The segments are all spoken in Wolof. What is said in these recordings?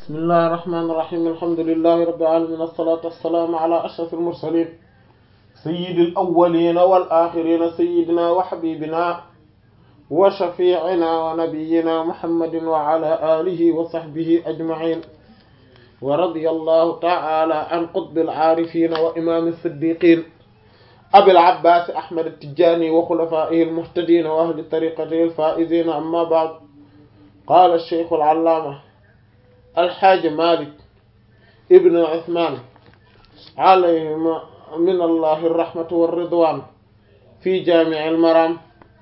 بسم الله الرحمن الرحيم الحمد لله رب العالمين الصلاة والسلام على أشرف المرسلين سيد الأولين والآخرين سيدنا وحبيبنا وشفيعنا ونبينا محمد وعلى آله وصحبه أجمعين ورضي الله تعالى عن قطب العارفين وإمام الصديقين أبي العباس أحمد التجاني وخلفائه المهتدين وأهل طريقته الفائزين أما بعد قال الشيخ العلامة الحاج مالك ابن عثمان عليه من الله الرحمة والرضوان في جامع المرام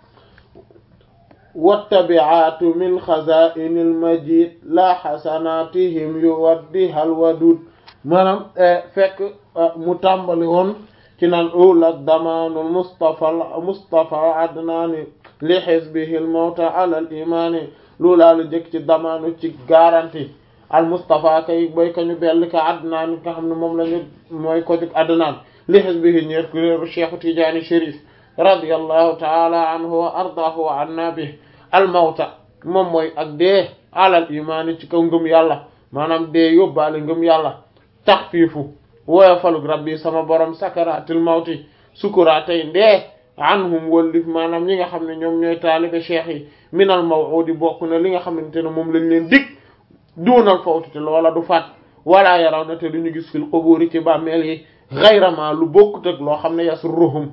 والتبعات من خزائن المجيد لا حسناتهم يوديها الودود maanaam fekk mu tàmbali woon ci naan ul ak damaanul mustafa mustafa adnaani li xisbihi l mawta ala al imaani loolaa la jëkk ci damaanu ci garanti al mustafa kay boy kañu bell ka adnaan nga xam ne moom lañu mooy ko jug adnaan li xisbihi ñeer kuréeru cheikhu tijaani shérif radiyallahu taala anhu wa ardaahu wa anna bi al mawta moom mooy ak dee alal imaani ci kaw ngëm yàlla maanaam dee yóbbaale ngëm yàlla taxfiifu woyofalug rabbi sama borom sakaraatil mawti sukuraatay ndee anhum wallif maanaam ñi nga xam ne ñoom ñooy taalibe cheikh yi minal maw'udi bokk na li nga xamante ne moom lañ leen dig duunal fawti te loola du faat wala yaraw na te duñu gis fil quburi ci bàmmeel yi xayra ma lu bokkut ak loo xam ne yasurruhum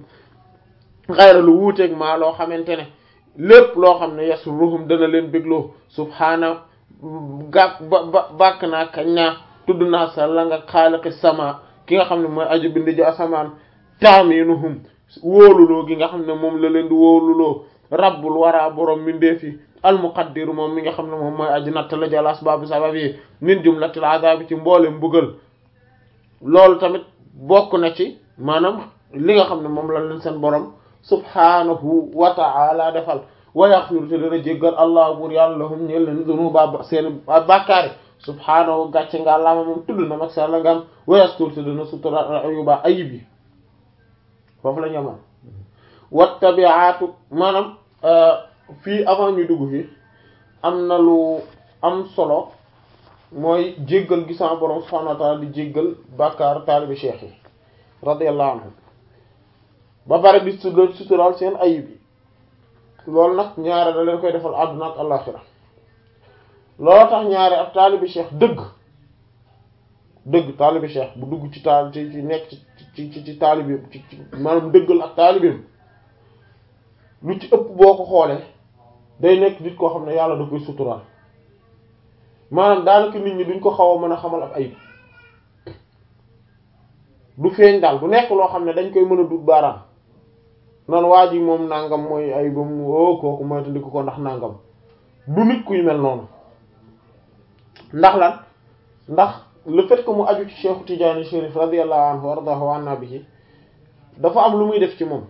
xayra lu wuuteeg maa loo xamante ne lépp loo xam ne yasurruhum dana leen bégloo subhaana gàk ba ba bàkk naa kañ naa tudd naa sa la nga xaaliqi sama ki nga xam ne mooy aju bind ji asamaan taaminuhum wóoluloo gi nga xam ne moom la leen di wóoluloo rabbul wara borom mindeef yi almuqaddiru moom mi nga xam ne moom mooy aji natt la jël asbaabu sabab yi min jumlatil azaabi ci mboole mbugal loolu tamit bokk na ci maanaam li nga xam ne moom la leen seen borom subhanahu wa ta'ala defal wa yaghfiru te dana jéggal allah buur yàlla lahum ñeel leen dunuba seen bàkkaari subhanahu gàcce nga lama moom tudd na mag sa la ngam wa yastur te dana sutura ayuba ayib yi foofu la ñamoon wattabi'atu maanaam fii avant ñu dugg fii am na lu am solo mooy jéggal gi sama borom subhanahu wa ta'ala di jéggal bàkkaar taalibi cheikh yi radiyallahu anhum ba pare di su suturaal seen ayib yi loolu nag ñaare da leen koy defal àdduna ak àllaxira loolu tax ñaare ak taalibi cheikh dëgg dëgg taalibi cheikh bu dugg ci taal ci ci nekk ci ci ci ci taalibi ci maanaam dëggal ak taalibim lu ci ëpp boo ko xoolee day nekk nit koo xam ne yàlla da koy suturaal maanaam daanaka nit ñi duñ ko xaw a mën a xamal ab ayib du feeñ daal du nekk loo xam ne dañ koy mën a dut baaraam nan waa ji moom nangam mooy ayibam o kooku moytandiku ko ndax nangam du nit kuy mel noonu ndax lan ndax le fait que mu aju ci Cheikh Tidiane Chérif radiyallahu anhu wardahu anna bihi dafa am lu muy def ci moom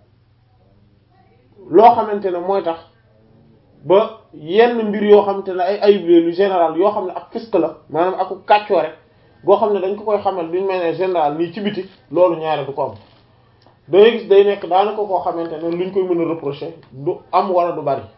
loo xamante ne mooy tax ba yenn mbir yoo xamante ne ay ayib lu général yoo xam ne ak fisq la maanaam aku kàccoo rek goo xam ne dañ ko koy xamal duñ mel ne général nii ci biti loolu ñaare du ko am dangay gis day nekk daanaka koo xamante ne luñ koy mën a reprocher du am wala du bari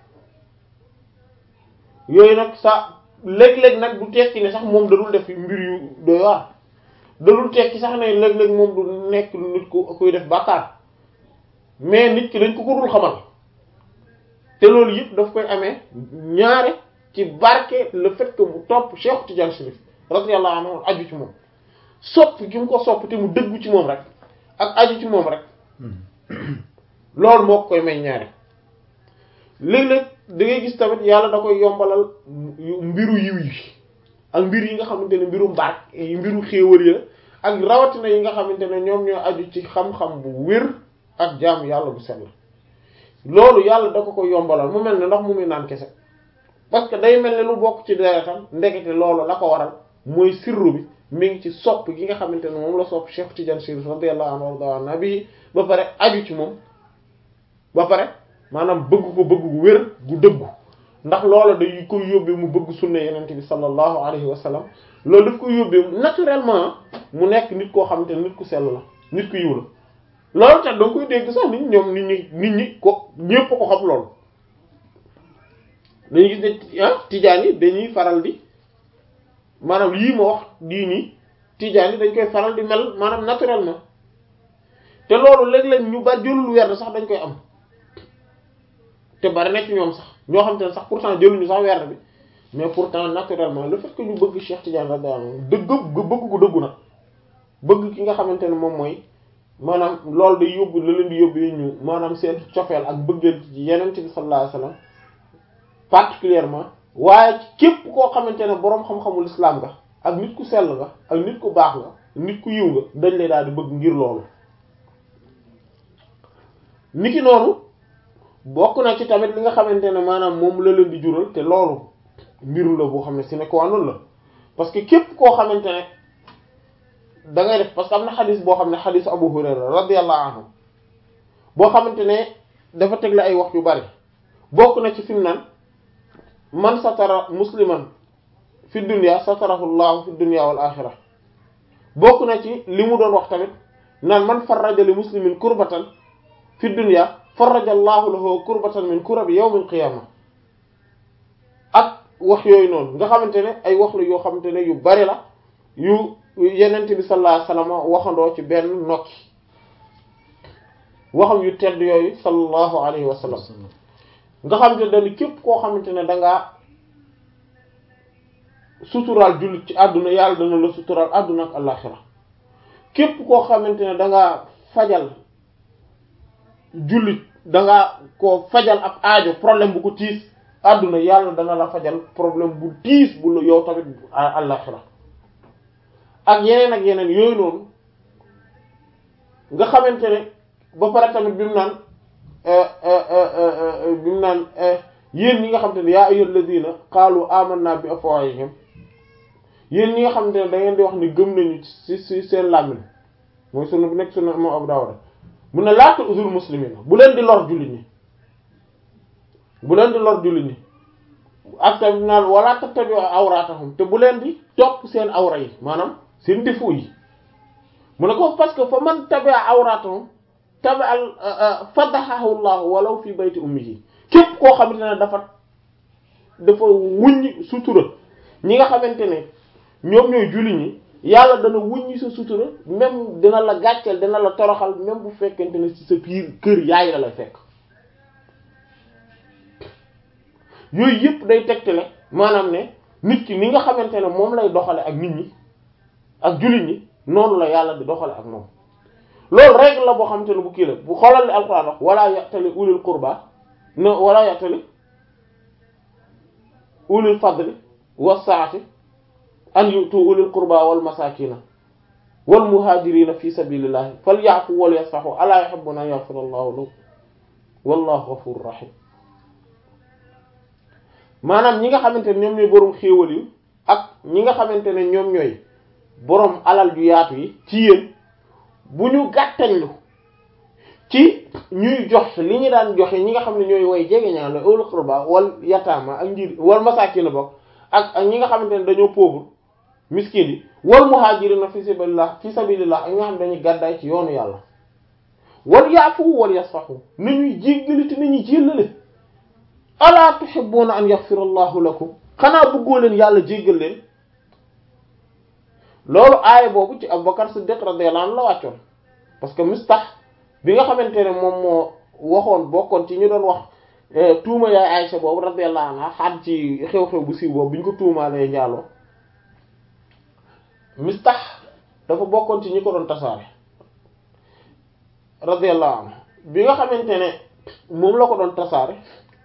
yooyu nag sa léeg-léeg nag du tekki ne sax moom dadul def mbir yu doy waar dadul tekki sax ne léeg-léeg moom du nekk nit ku kuy def bàkkaar mais nit ki dañ ko ko dul xamal te loolu yëpp daf koy amee ñaare ci barke le fait que mu topp Cheikh Tidiane Chérif radiyallahu anhu aju ci moom sopp gi mu ko sopp te mu dëggu ci moom rek ak aju ci moom rek loolu moo ko koy may ñaare léeg-léeg da ngay gis tamit yàlla da koy yombalal mbiru yiw yi ak mbir yi nga xamante ne mbiru mbaar mbiru xéewal yi ak rawatina yi nga xamante ne ñoom ñoo aju ci xam-xam bu wér ak jaamu yàlla bu sell loolu yàlla da ko koy yombalal mu mel ne ndax mu muy naan kese parce que day mel ne lu bokk ci deretam ndekete loolu la ko waral mooy sirru bi mi ngi ci sopp gi nga xamante ne moom la sopp Cheikh Tidiane Chérif radiyallahu anhu warda nabi ba pare aju ci moom ba pare maanaam bëgg ko bëgg gu wér gu dëggu ndax loola day koy yóbbee mu bëgg sunna yenente bi sallallahu alayhi wa sallam loolu daf koy yóbbee naturellement mu nekk nit koo xamante ne nit ku sell la nit ku yiw la loolu tax danga koy dégg sax nit ñoom nit ñi nit ñi ko ñépp ko xam loolu dañuy gis ne ah tijaan yi dañuy faral di maanaam lii ma wax dii nii tijaan yi dañ koy faral di mel maanaam naturellement te loolu léeg-léeg ñu bari jëlul werd sax dañ koy am te bari na ci ñoom sax ñoo xam te ne sax pourtant jëluñu sax werd bi mais pourtant naturellement le fait que ñu bëgg Cheikh Tidiane radiyallahu anhu dëgg bëgg ko dëggu nag bëgg ki nga xamante ne moom mooy maanaam loolu day yóbbu la leen di yóbbu ñu maanaam seen cofeel ak bëggeel ci yeneen bi sallallahu alayhi wasallam particulièrement waaye képp koo xamante ne boroom xam-xamul islam nga ak nit ku sell nga ak nit ku baax nga nit ku yiw nga dañ lay daal di bëgg ngir loolu niki noonu bokk na ci tamit li nga xamante ne maanaam moom la leen di jural te loolu mbiru la boo xam ne si ne ko wànnul la parce que képp koo xamante ne da ngay def parce que am na xadis boo xam ne xadisu Abu Hurayra radiyallahu anhu boo xamante ne dafa tegle ay wax yu bari bokk na ci fi mu naan man satara musliman fi dunya satarahu llahu fi dunya wal axira bokk na ci li mu doon wax tamit naan man farraja li muslimin kurbatan fi dunya farraja llahu lahu kurbatan min kurabi yawmil qiyama ak wax yooyu noonu nga xamante ne ay wax la yoo xamante ne yu bari la yu yenent bi sallallahu alayhi wasallam waxandoo ci benn nokki waxam yu tedd yooyu sallallahu alayhi wa sallam nga xamante ne dañu képp koo xamante ne dangaa suturaal jullit ci àdduna yàlla dana la suturaal àdduna ak àllaxira képp koo xamante ne dangaa fajal jullit dangaa ko fajal ab aajo problème bu ko tiis àdduna yàlla dana la fajal problème bu tiis bu la yow tamit àllaxira ak yeneen ak yeneen yooyu noonu nga xamante ne ba pare tamit bi mu naan bi mu naan yéen ñi nga xamante ne yaa ayyuhal ladina qaalu amanna bi afwahihim yéen ñi nga xamante ne da ngeen di wax ni gëm nañu ci ci seen làmmiñ mooy sunu bu nekk sunu moom Abu Dawud mun na laata usul muslimina bu leen di lor jullit ñi bu leen di lor jullit ñi ak tamit naan wala tattabi'u awratahum te bu leen di topp seen awra yi maanaam seen défaut yi mu ne ko parce que fa man tabi'a awratahum tabi'a fadahahu Allah walaw fi bayti ummihi képp koo xamante ne dafa dafa wuññi sutura ñi nga xamante ne ñoom ñooy julli ñi yàlla dana wuññi sa sutura même dina la gàcceel dina la toroxal même bu fekkente ne ci sa biir kër yaay la lay fekk yooyu yëpp day tegtale maanaam ne nit ki ni nga xamante ne moom lay doxale ak nit ñi ak jullit ñi noonu la yàlla di doxale ak moom loolu règle la boo xamante ne bu kii la bu xoolal li alquran wax wala ya'tali ulul qurba no wala ya'tali ulul fadli was-sa'ati an yu'tu ulul qurba wal masakina wal muhajirina fi sabilillahi falya'fu wal yasfahu ala yuhibbuna an yaghfira Allahu lahu wallahu ghafurur rahim maanaam ñi nga xamante ne ñoom ñooy boroom xéewal yi ak ñi nga xamante ne ñoom ñooy boroom alal ju yaatu yi ci yéen bu ñu gàttañlu ci ñuy jox li ñu daan joxe ñi nga xam ne ñooy way jege ñaan la ulul qurba wal yataama ak njir wal masaakin bokk ak ak ñi nga xamante ne dañoo pauvre miskin yi wal muhaajirina fi sabilillah fi sabilillah ak ñi nga xam ne dañuy gàddaay ci yoonu yàlla wal yaafu wal yasfahu nañuy jéggali te nañuy jéllale alaa tuhibbuna an yaghfira allahu lakum xanaa bëggoo leen yàlla jéggal leen loolu aaya boobu ci Abubakar Siddiq radiyallahu anhu la wàccoon parce que Mistah bi nga xamante ne moom moo waxoon bokkoon ci ñu doon wax tuuma yaay Aysa boobu radiyallahu anha xaat ci xew-xew bu siiw boobu bi ñu ko tuumaalee njaaloo Mistah dafa bokkoon ci ñi ko doon tasaare radiyallahu anhu bi nga xamante ne moom la ko doon tasaare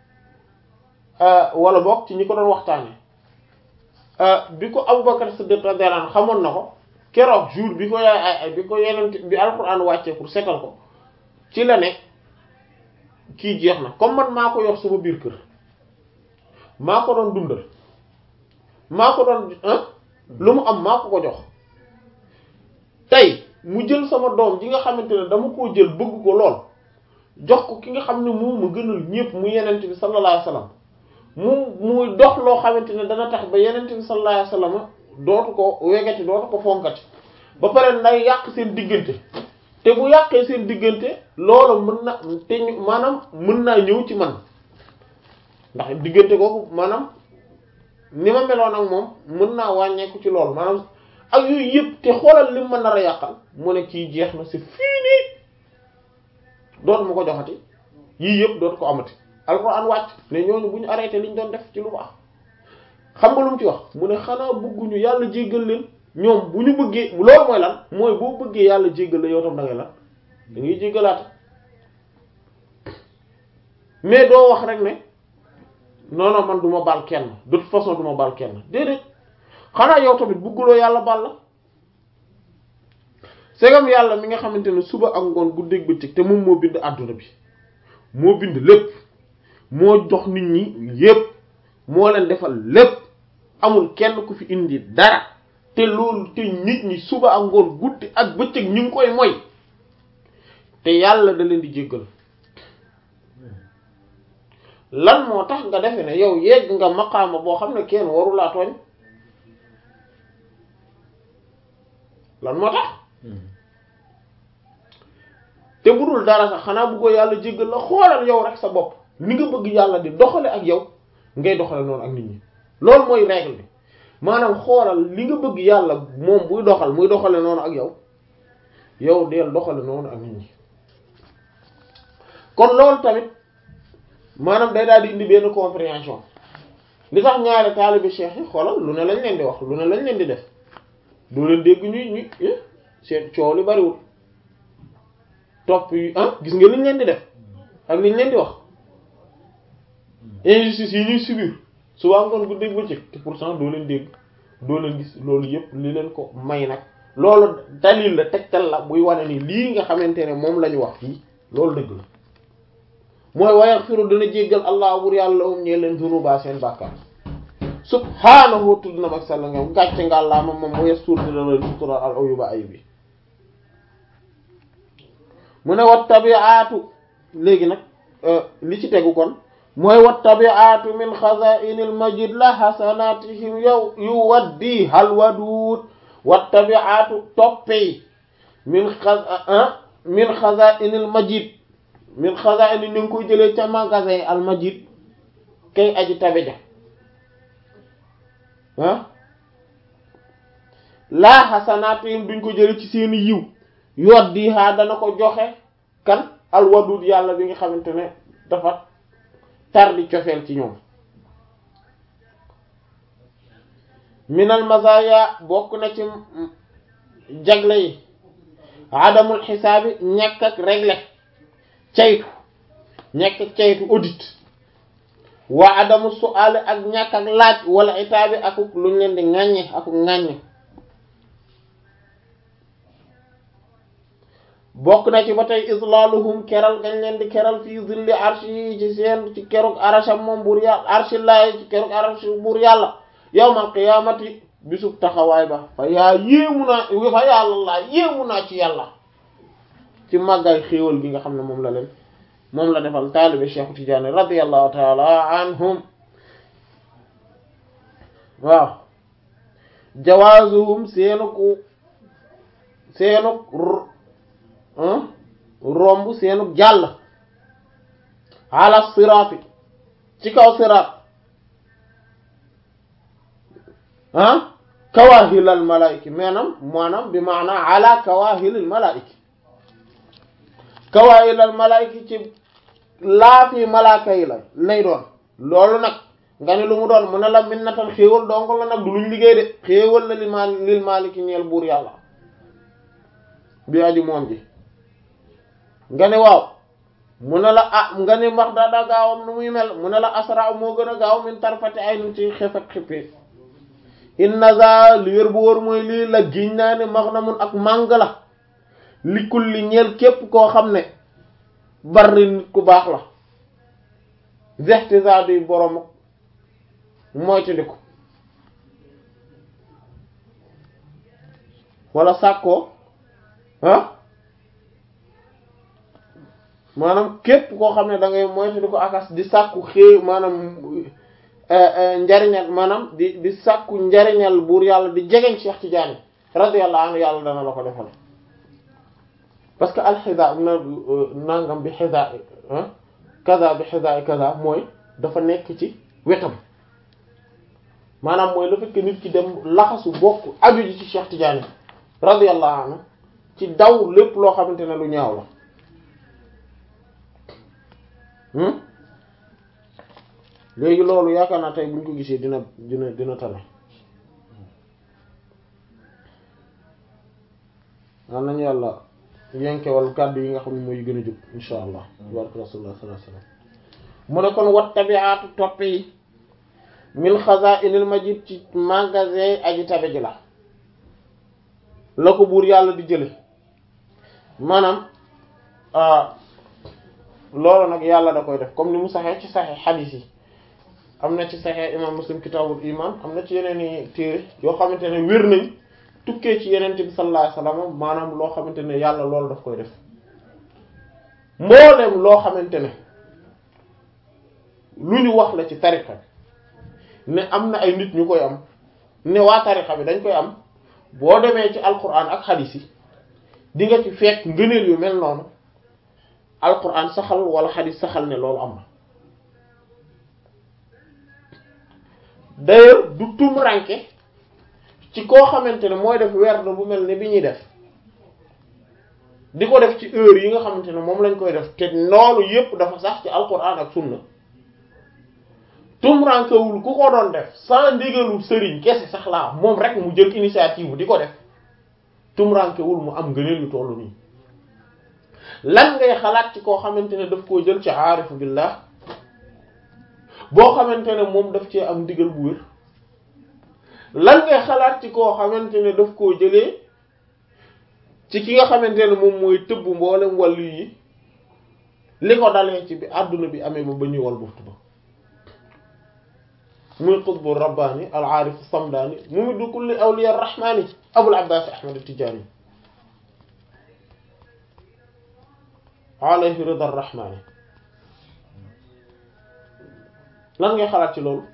wala bokk ci ñi ko doon waxtaane bi ko Abubakar Siddiq radiyallahu anhu xamoon na ko keroog jour bi ko yaay ay bi ko yeneen bi alxuraan wàccee pour setal ko ci la ne kii jeex na comme man maa ko yor sama biir kër maa ko doon dundal maa ko doon lu mu am maa ko ko jox tey mu jël sama doom ji nga xamante ne dama koo jël bëgg ko lool jox ko ki nga xam ne moom ma gënal ñépp mu yenent bi sallallahu alayhi wasallam mu muy dox loo xamante ne dana tax ba yenent bi sallallahu alayhi wasallam dootu ko wegati dootu ko fonkati ba pare nday yàq seen diggante te bu yàqee seen diggante loolu mën na te maanaam mën naa ñëw ci man ndax diggante kooku maanaam ni ma meloon ak moom mën naa wàññeeku ci loolu maanaam ak yooyu yëpp te xoolal lim ma nar a yàqal mu ne kii jeex na c'est fini dootu ma ko joxati yii yëpp dootu ko amati alxuraan wàcc ne ñooñu bu ñu arrêté liñ doon def ci lu baax xam nga lu mu ci wax mu ne xanaa bëgguñu yàlla jéggal leen ñoom bu ñu bëggee loolu mooy lan mooy boo bëggee yàlla jéggal la yow tam da ngay lan da ngay jéggalaate mais doo wax rek ne non non man du ma baal kenn de toute façon du ma baal kenn déedéet xanaa yow tamit bëgguloo yàlla baal la segam yàlla mi nga xamante ne suba ak ngoon guddeeg bëccëg te moom moo bind àdduna bi moo bind lépp moo jox nit ñi yépp moo leen defal lépp amul kenn ku fi indi dara te loolu te nit ñi suba ak ngoon guddi ak bëccëg ñu ngi koy moy te yàlla da leen di jéggal lan moo tax nga defe ne yow yegg nga maqaama boo xam ne kenn warulaa tooñ lan moo tax te bu dul dara sax xanaa bëggoo yàlla jéggal la xoolal yow rek sa bopp ni nga bëgg yàlla di doxale ak yow ngay doxale noonu ak nit ñi loolu mooy règle bi maanaam xoolal li nga bëgg yàlla moom buy doxal muy doxale noonu ak yow yow deel doxale noonu ak nit ñi kon loolu tamit maanaam day daal di indi benn compréhension li tax ñaari taalibe cheikh yi xoolal lu ne lañ leen di wax lu ne lañ leen di def doo leen dégg ñuy ñuy seen coow li bariwul topp yi ah gis nga liñ leen di def ak liñ leen di wax injustice yi ñuy subir suba ngoon bu dégg ba ci te pourtant doo leen dégg doo leen gis loolu yëpp li leen ko may nag loolu dalil la tegtal la buy wane ni lii nga xamante ne moom la ñu wax fii loolu dëgg la mooy wayaghfiru dana jéggal allah wur yàlla um ñee leen zunuba seen bàkkaar subhaanahu tudd na mag sàlla nga gàcce nga àllaa ma moom moye suur dina la sutura al ayuba ayub yi mu ne wat tabi'atu léegi nag li ci tegu kon mooy wat tabi'atu min xaza'inil majid la hasanatihim yow yu waddi hal wadud wat tabi'atu toppey min xaza min xaza'inil majid min xaza'in ni ngi koy jëlee ca magasin al majid kay aji tabeja ah laa xasanaatihim duñ ko jële ci seeni yiw yoot di haa dana ko joxe kan alwadud yàlla bi nga xamante ne dafa tar di cofeel ci ñoom minal mazaya bokk na ci jagle yi adamul xisaabi ñàkk ak régler caytu ñàkk ak caytu audit waa adamu su'aale ak ñàkk ak laaj wala itaabi akuk luñ leen di ŋàññe akuk ŋàññe bokk na ci ba tey islaaluhum keral gañ leen di keral fii zilli arshi yi ci seen ci keruk arasham moom buur yàlla arshi laay ci keruk arashi buur yàlla yawmal qiyaamati bisub taxawaay ba fa yaa yéemu naa fa yàlla laa yéemu naa ci yàlla ci màggaay xéewal gi nga xam ne moom la leen moom la defal taalibe Cheikh Tidiane radiyallahu taala anhum waaw jawaazuhum seenuk seenuk romb seenuk jàll ala siraati ci kaw siraat ah kawaahilal malaayiki maanaam maanaam bi maanaa ala kawaahilil malaayiki kawaahilal malaayiki ci laafi malaaka yi la lay doon loolu nag nga ne lu mu doon mu ne la minnatan xéewal donc la nag du luñ liggéey de xéewal la li ma lil maaliki ñeel buur yàlla bi aji moom ji nga ne waaw mu ne la ah nga ne max daada gaawam nu muy mel mu ne la asra moo gën a gaaw min tarfati ay nu ci xef ak xippi inna za li wér bu wóor mooy lii la giñ naa ne max na mun ak màng la li kulli ñeel képp koo xam ne bari nit ku baax la zextisa di borom moytandiku wala sàkkoo ah maanaam képp koo xam ne da ngay moytandiku akas di sàkku xée maanaam njariñal maanaam di di sàkku njariñal buur yàlla di jegeñ Cheikh Tidiane radiyallahu anhu yàlla dana la ko defal parce que alxida na nangam bi xida kaza bi xida kaza mooy dafa nekk ci wetam maanaam mooy le fait que nit ki dem laxasu bokk aju ji ci Cheikh Tidiane radiyallahu anhu ci daw lépp loo xamante ne lu ñaaw la léegi loolu yaakaar naa tey buñ ko gisee dina dina dina tane waan nañu yàlla yenkewal kàddu yi nga xam ne mooy gën a jub insha allah barke rasulullah sallallahu alayhi wasallam mu ne kon wat tabiatu topp yi min xazaa'inil majid ci magasin aji tabe ji la la ko buur yàlla di jële maanaam loolu nag yàlla da koy def comme ni mu saxee ci saxee xadiis yi am na ci saxee imam muslim kitaabul iman am na ci yeneen i téere yoo xamante ne wér nañ tukkee ci yenente bi sallallahu alayhi wasallam maanaam loo xamante ne yàlla loolu daf koy def mbooleem loo xamante ne lu ñu wax la ci tariqa bi ne am na ay nit ñu koy am ne waa tariqa bi dañ koy am boo demee ci alquran ak xadiis yi di nga ci fekk ngëneel yu mel noonu alquran saxal wala xadiis saxal ne loolu am na d'ailleurs du tum ranke ci koo xamante ne mooy def werd bu mel ne bi ñuy def di ko def ci heure yi nga xamante ne moom lañ koy def te loolu yépp dafa sax ci alquran ak sunna tum rankewul ku ko doon def sans ndigalu sëriñ kese sax laa moom rek mu jël initiative di ko def tum rankewul mu am ngëneel yu tollu nii lan ngay xalaat ci koo xamante ne daf koo jël ci aarifu billah boo xamante ne moom daf cee am ndigal bu wér lan ngay xalaat ci koo xamante ne daf koo jëlee ci ki nga xamante ne moom mooy tëbb mboolem wàllu yi li ko dalee ci bi àdduna bi amee ba ba ñuy wal buftu ba muy qutbu rabbaani al aarif samdaani mumiddu kulli awliya rahmaani abul abbas ahmad tijaani alayhi rida rahmaani lan ngay xalaat ci loolu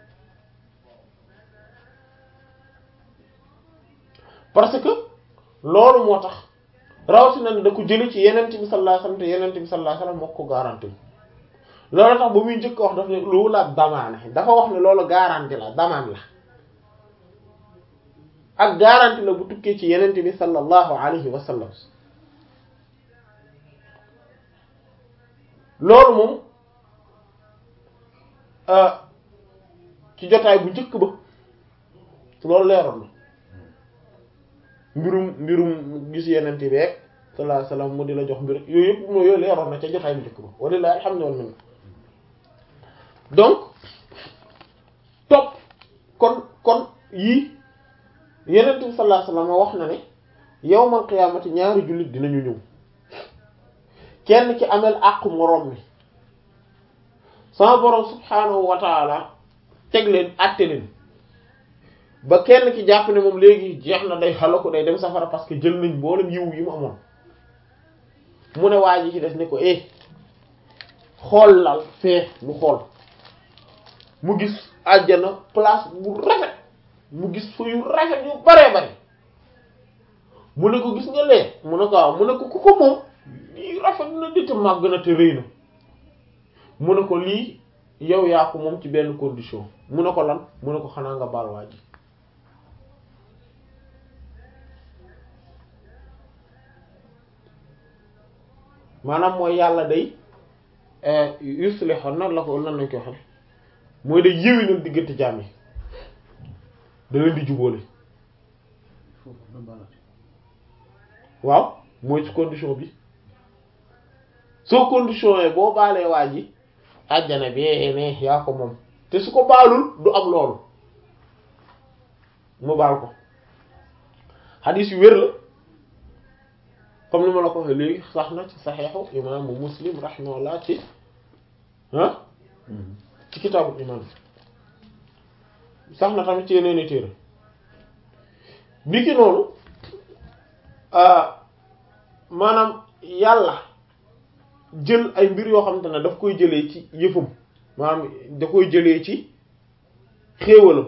parce que loolu moo tax rawatina ne da ko jële ci yenent bi sallallahu alayhi wasallam te yenent bi sallallahu alayhi wasallam moo ko garanti loolu tax ba muy njëkk wax daf ne loolu la damaane dafa wax ne loolu garanti la damaan la ak garanti la bu tukkee ci yenent bi sallallahu alayhi wasallam loolu moom ci jotaay bu njëkk ba loolu leeroon na mbirum mbirum gis yeneen bi rek sallallahu alayhi wasallam mu di la jox mbir yooyu yëpp moo yooyu leeroon na ca jotaay bu njëkk ba walilahi alhamdu wal minna donc topp kon kon yii yeneen bi sallallahu alayhi wasallam wax na ne yawmal qiyaamati ñaari jullit dinañu ñëw kenn ki amel àqu moroom mi sama borom subhaanahu wa taala teg leen àtte leen ba kenn ki jàpp ne moom léegi jeex na day xala ko day dem safara parce que jël nañ boolem yiw yi mu amoon mu ne waa ji ci des ne ko eh xool lal fee mu xool mu gis àjjana place bu rafet mu gis fu yu rafet yu baree bare mu ne ko gis nga lee mu ne ko waaw mu ne ko ku ko moom lii rafet na di te màgg na te rëy na mu ne ko lii yow yaa ko moom ci benn condition mu ne ko lan mu ne ko xanaa nga baal waa ji maanaam mooy yàlla day yuslihu nan la ko nan lañ koy xam mooy day yéwénal diggante jaam yi da leen di jubóole waaw mooy ci condition bi soo condition yi boo baalee waa ji àjjana bi ne yaa ko moom te su ko baalul du am loolu mu baal ko xadiis yu wér la comme ni ma la ko waxee léegi sax na ci saxeexu imaamu muslim rahimahullah ci ah ci kitaabul iman sax na tamit ci yeneen i téere bi ki noonu maanaam yàlla jël ay mbir yoo xamante ne daf koy jëlee ci yëfam maanaam da koy jëlee ci xéewalam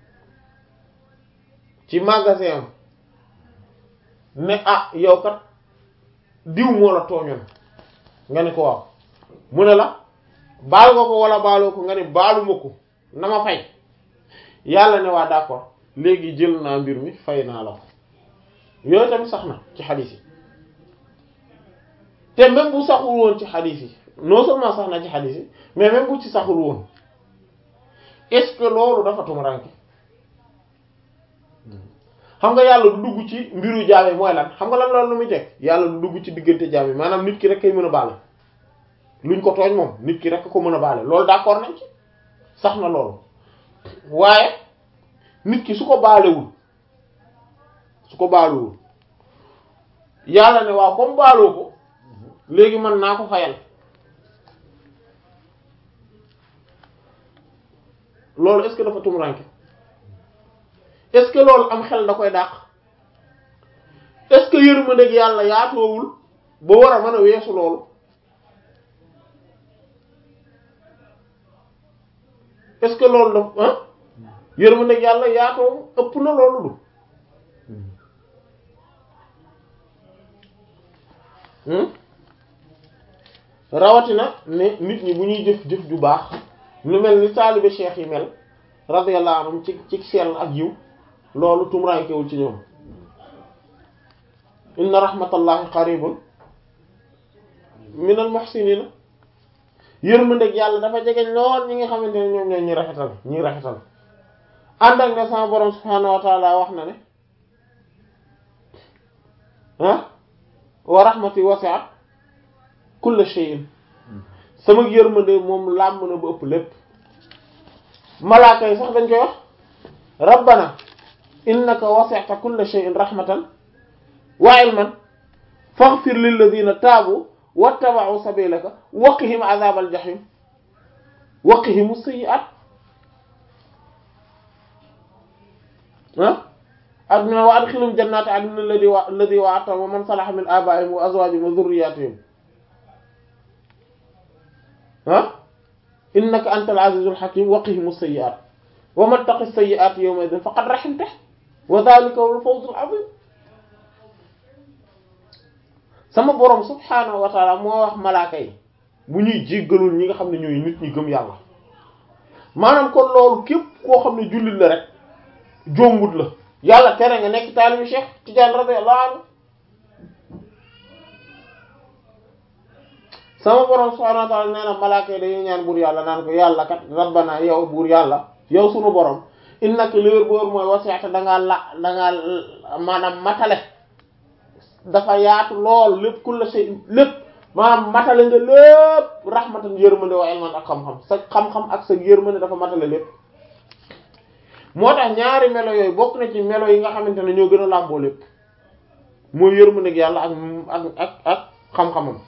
ci magasin am ne ah yow kat diw moo la tooñoon nga ne ko waaw mu ne la baal nga ko wala baaloo ko nga ne baaluma ko na ma fay yàlla ne waa d'accord léegi jël naa mbir mi fay naa la ko yooyu tamit sax na ci xadiis yi te même bu saxul woon ci xadiis yi non seulement sax na ci xadiis yi mais même bu ci saxul woon est-ce que loolu dafa tumuranke xam nga yàlla du dugg ci mbiru jaam yi mooy lan xam nga lan loolu lu muy teg yàlla du dugg ci diggante jaam yi maanaam nit ki rek kay mën a baale luñ ko tooñ moom nit ki rek ko mën a baale loolu d'accord nañ ci sax na loolu waaye nit ki su ko baalewul su ko baalewul yàlla ne waaw comme baaloo ko léegi mën naa ko fayal loolu est-ce que dafa tumuranke est-ce que loolu am xel da koy dàq est-ce que yërmandeeg yàlla yaatoowul ba war a mën a weesu loolu est-ce que loolu daf ah yërmandeeg yàlla yaatoo ëpp na loolu du rawatina ne nit ñi bu ñuy jëf jëf ju baax lu mel ni taalibe cheikh yi mel radiyallahu anhum ci ci sell ak yiw loolu tumurankewul ci ñoom inna rahmatallahi qaribun minal muhsinina yërmandeeg yàlla dafa jegeñ lool ñi nga xamante ne ñoom ñoo ñi rafetal ñi rafetal ànd ak ne sama borom subhaanahu wa taala wax na ne ah wa rahmati wasi'at kulla shay'in sama yërmande moom làmb na ba ëpp lépp malaaka yi sax dañ koy wax rabbana innaka wasi'ta kulla shay'in rahmatan wa ilman faghfir lilladhina taabu wattaba'u sabilaka waqihim adhabal jahim waqihim as-sayyi'at ah adna wa adkhilhum jannati adnin alladhi wa alladhi wa'adtahum wa man salaha min aba'ihim wa azwajihim wa dhurriyyatihim ah innaka antal azizul hakim waqihim as-sayyi'at wa man taqi as-sayyi'at yawma idhin faqad rahimtahu wa dhalika huwa al-fawzul 'azim sama borom subhaanahu wa taala moo wax malaaka yi bu ñuy jéggalul ñi nga xam ne ñooy nit ñi gëm yàlla maanaam kon loolu képp koo xam ne jullit la rek jombut la yàlla tere nga nekk taalibu Cheikh Tidiane radiyallahu anhu sama borom subhaanahu wa taala nee na malaaka yi dañuy ñaan buur yàlla naan ko yàlla kat rabbana yow buur yàlla yow sunu borom innaka li wér boor mooy wasi'ta dangaa la dangaa maanaam matale dafa yaatu lool lépp kulla shay lépp maanaam matale nga lépp rahmatan yërmande wa ilman ak xam-xam sa xam-xam ak sa yërmande dafa matale lépp moo tax ñaari melo yooyu bokk na ci melo yi nga xamante ne ñoo gën a làmboo lépp mooy yërmande ak yàlla ak ak ak ak xam-xamam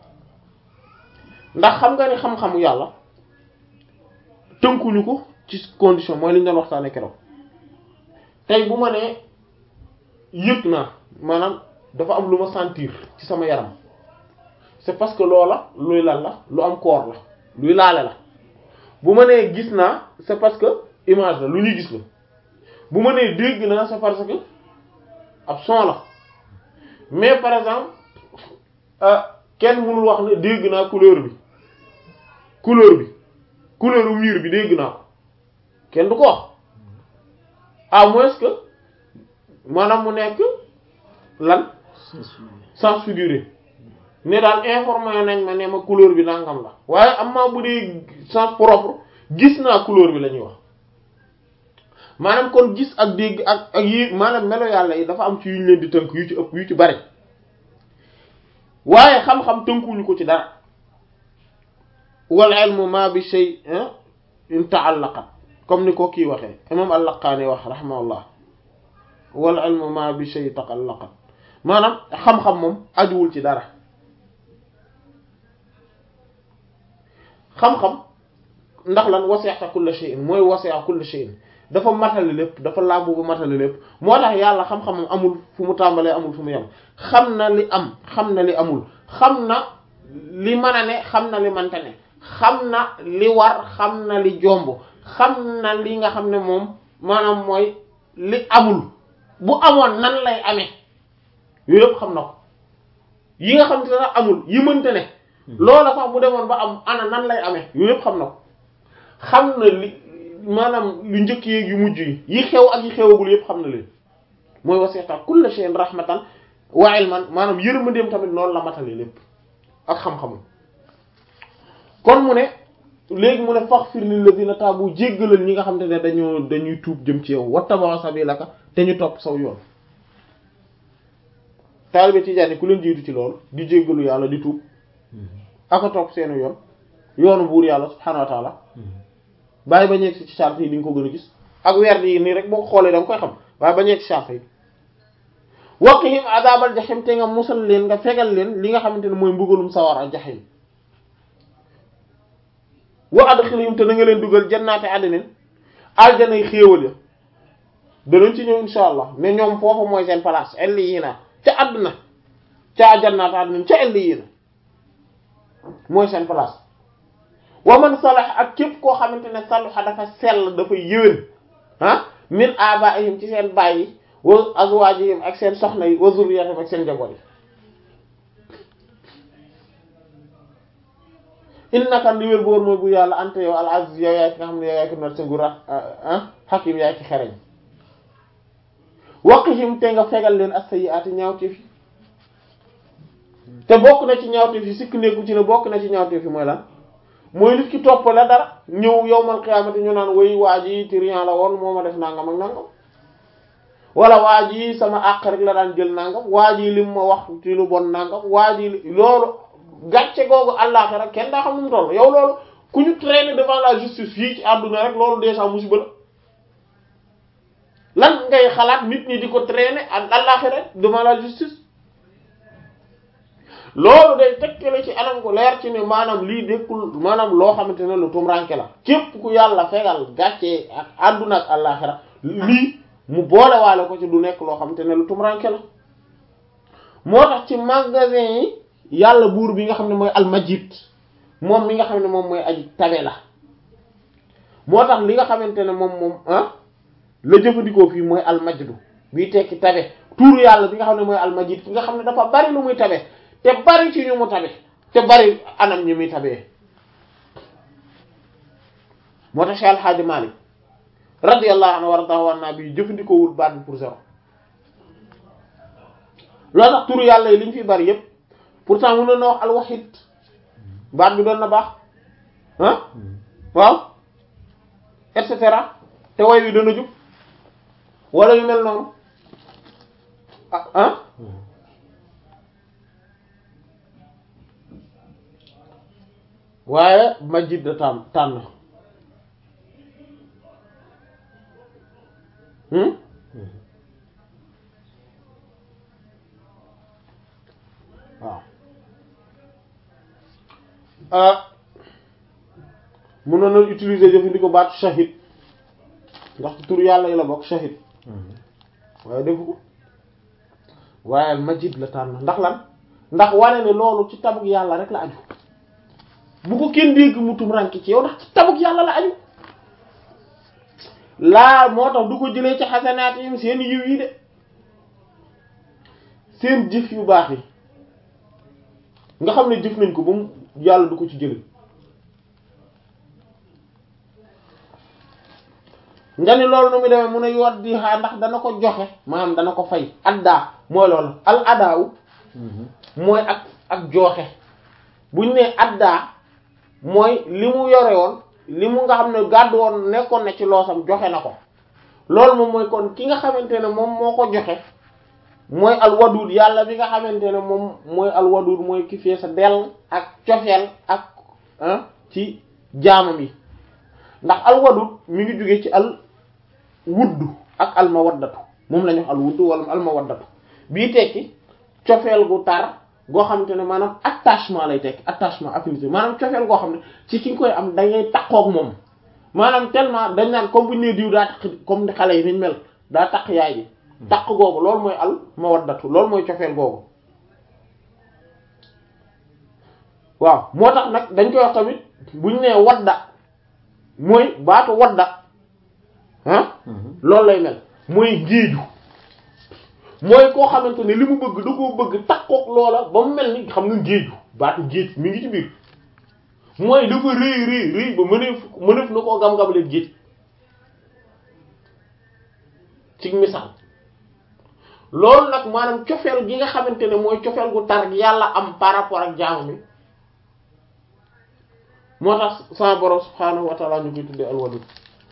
ndax xam nga ni xam-xamu yàlla tënkuñu ko ci condition mooy li ñu doon waxtaanee keroog tey bu ma nee yëg naa maanaam dafa am lu ma sentir ci sama yaram c'est parce que loola luy lal la lu am koor la luy laale la bu ma nee gis naa c'est parce que image la lu ñuy gis la bu ma nee dégg naa c'est parce que ab son la mais par exemple kenn mënul wax ne dégg naa couleur bi couleur bi couleur u mur bi dégg naa ko kenn du ko wax à moins que maanaam mu nekk lan sens figuré ne daal informé nañ ma ne ma couleur bi nangam la waaye am maa bu dee sens propre gis naa couleur bi la ñuy wax maanaam kon gis ak dégg ak ak yi maanaam melo yàlla yi dafa am ci yuñ leen di tënk yu ci ëpp yu ci bari waaye xam-xam tënkuñu ko ci dara wal ilmu ma bi shay in ta'allaqat comme ni ko kii waxee imam al-Laqaani wax rahimahullah wal ilmu ma bi shay ta'allaqat maanaam xam-xam moom ajuwul ci dara xam-xam ndax lan wasi'ta kulla shay'in mooy wasi'a kulla shay'in dafa matale lépp dafa làmbu bu matale lépp moo tax yàlla xam-xamam amul fu mu tàmbalee amul fu mu yem xam na li am xam na li amul xam na li mën a ne xam na li mënta ne xam na li war xam na li jomb xam na li nga xam ne moom maanaam mooy li amul bu amoon nan lay amee yooyu yëpp xam na ko yi nga xam te ne amul yi mënta ne loola sax bu demoon ba am ana nan lay amee yooyu yëpp xam na ko xam na li maanaam lu njëkk yeeg yu mujj yi yi xew ak yi xewagul yépp xam na leen mooy wasi'ta kulla shay'in rahmatan wa ilman maanaam yërmandeem tamit noonu la matale lépp ak xam-xamam kon mu ne léegi mu ne faghfir lil ladina taabu jéggalal ñi nga xam te ne dañoo dañuy tuub jëm ci yow wattaba'u sabilaka te ñu topp saw yoon taalibe Tijaani ku leen jiitu ci loolu di jéggalu yàlla di tuub aka topp seenu yoon yoonu buur yàlla subhaanahu wa ta'ala bàyyi ba ñeeg si ci charte yi di nga ko gën a gis ak weer yi nii rek boo ko xoolee da nga koy xam waaye ba ñeeg si charte yi waqihim adabal jahim te nga musal leen nga fegal leen li nga xamante ne mooy mbugalum sawar a jahim wa adkhilhum te na nga leen dugal jannaati adnin aljanay xéewal ya danañ ci ñëw insha allah ne ñoom foofu mooy seen place illiyina ca àdduna ca jannaati adnin ca illiyina mooy seen place wa man salax ak képp koo xamante ne salaxa dafa sell dafa yéwén ah min abaihim ci seen bàyyi wa azwaajihim ak seen soxna yi wa zurriyatihim ak seen njaboot yi innaka li wér boor mooy bu yàlla ante yow al aziz yow yaay ki nga xam ne yow yaay ki not sa nguur ah hakim yaay ki xereñ waqihim te nga fegal leen as-sayyi'ati ñaawteef yi te bokk na ci ñaawteef yi sikk nekku ci ne bokk na ci ñaawteef yi mooy lan mooy nit ki topp la dara ñëw yowmal qiyaamati ñu naan way waa ji trian la woon moo ma def nangam ak nangam wala waa ji sama àq rek la daan jël nangam waa ji lim ma wax ci lu bon nangam waa ji loolu gàcce googu àllaaxira kenn daa xam nu mu toll yow loolu ku ñu traîner devant la justice fii ci àdduna rek loolu déjà musiba la lan ngay xalaat nit ñi di ko traîner àllaaxira devant la justice loolu day tekkale ci anam ko leer ci ne maanaam lii dékkul maanaam loo xamante ne lu tumranke la képp ku yàlla fegal gàccee ak àdduna ak àllaaxira lii mu boole waale ko ci du nekk loo xamante ne lu tumranke la moo tax ci magasin yi yàlla buur bi nga xam ne mooy almajid moom mi nga xam ne moom mooy aji tabe la moo tax li nga xamante ne moom moom ah la jëfandikoo fii mooy almajdu bii tekki tabe tuuru yàlla bi nga xam ne mooy almajid ki nga xam ne dafa bari lu muy tabe te bari ci ñu mu tabe te bari anam ñi muy tabee moo tax Cheikh Al Hadj Malick radiyallahu anhu waradahu an nabi jëfandikoowul baat bi pour zéro loolu tax turu yàlla yi li ñu fi bari yépp pourtant mënoon na wax alwahid baat bi doon na baax ah waaw et cetera te way wi dana jub wala yu mel noonu ah ah waaye majid da tànn tànn waaw mënoon na utiliser jëfandikoo baatu shahid ndax ci tur yàlla yi la bokk shahid waaye defu ko waaye majid la tànn ndax lan ndax wane ne loolu ci tabuk yàlla rek la aju bu ko kenn dégg mu tum ranki ci yow ndax ci tabuk yàlla la aju laa moo tax du ko jëlee ci xasanaat yi seen yiw yi de seen jëf yu baax yi nga xam ne jëf nañ ko ba mu yàlla du ko ci jëlee nga ni loolu nu mu demee mun a yoot di xaa ndax dana ko joxe maanaam dana ko fay addaa mooy loolu al adaaw mooy ak ak joxe buñ ne addaa mooy li mu yore woon li mu nga xam ne gàddu woon nekkoon na ci loosam joxe na ko loolu moom mooy kon ki nga xamante ne moom moo ko joxe mooy alwadud yàlla bi nga xamante ne moom mooy alwadud mooy ki fee sa dell ak cofeel ak ci jaamam yi ndax alwadud mi ngi jóge ci al wuddu ak almawaddatu moom la ñu wax al wuddu wala almawaddatu bii tekki cofeel gu tar goo xamante ne maanaam attachement lay tekki attachement affinité maanaam cofeel goo xam ne ci ki nga koy am dangay takkook moom maanaam tellement dañ naan comme bu ñu nee diw daa takk comme ni xale yi niñ mel daa takk yaay ji takk googu loolu mooy al mawaddatu loolu mooy cofeel googu waaw moo tax nag dañ koy wax tamit bu ñu nee wadda mooy baatu wadda ah loolu lay mel mooy géeju mooy koo xamante ne li mu bëgg da koo bëgg takkook loola ba mu mel ni xam nga géeju baatu géej mi ngi ci biir mooy dafa rëy rëy rëy ba mëneef mëneef na koo gam-gam leen géej ci misaal loolu nag maanaam cofeel gi nga xamante ne mooy cofeel gu tar gi yàlla am par rapport ak jaamu mi moo tax sama borom subhaanahu wa taala ñu koy tuddee alwadud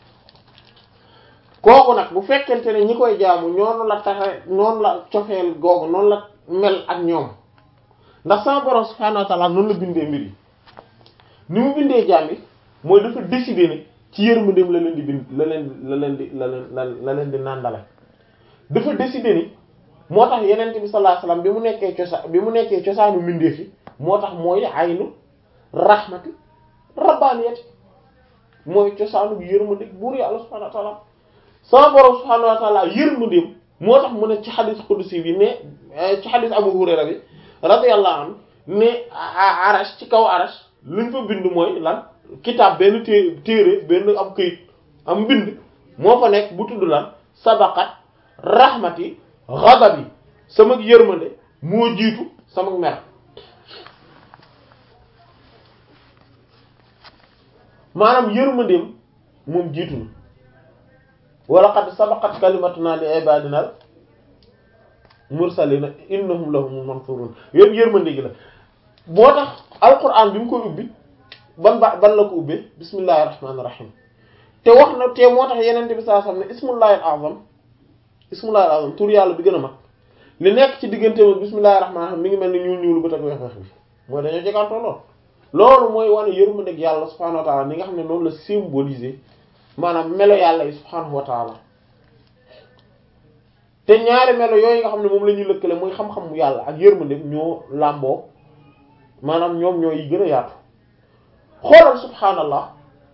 kooku nag bu fekkente ne ñi koy jaamu ñoonu la taxe noonu la cofeel googu noonu la mel ak ñoom ndax sama borom subhaanahu wa taala noonu la bindee mbir yi ni mu bindee jaam yi mooy dafa décider ne ci yërmandeem la leen di bind la leen la leen di la leen la leen di nàndale dafa décider ni moo tax yenent bi sallallahu alayhi wasallam bi mu nekkee cosaan bi mu nekkee cosaanu mbindeef yi moo tax mooy aynu rahmati rabbaniyati mooy cosaanu yërmande buur yàlla subhanahu wa ta'ala sama borom subhanahu wa ta'ala yërmandeem moo tax mu ne ci xadis qudsi bi ne ci xadis Abu Hurayra bi radiyallahu anhu ne arash ci kaw arash luñ fa bind mooy lan kitaab benn té téere benn am këyit am mbind moo fa nekk bu tudd lan sabaqat rahmati ghadabi sama yërmande moo jiitu sama mer maanaam yërmandeem moom jiitu na wala qad sabaqat kalimatuna li ibadina mursalina innahum lahum mansurun yépp yërmande gi la boo tax alquran bi mu koy ubbi ban ba ban la ko ubbee bismillahir rahmanir rahim te wax na te moo tax yenente bi sallallahu alayhi wasallam ne ismullahil azam ismullahil azam tur yàlla bi gën a mag li nekk ci diggante moom bismillahir rahmanir rahim mi ngi mel ni ñuul ñuul ba teg weex weex bi mooy dañoo jegantoo lool loolu mooy wane yërmande ak yàlla subhanahu wa ta'ala ni nga xam ne noonu la symboliser maanaam melo yàlla yi subhanahu wa ta'ala te ñaari melo yooyu nga xam ne moom la ñuy lëkkale mooy xam-xam yàlla ak yërmande ñoo làmboo maanaam ñoom ñoo yi gën a yaatu xoolal subhaanallah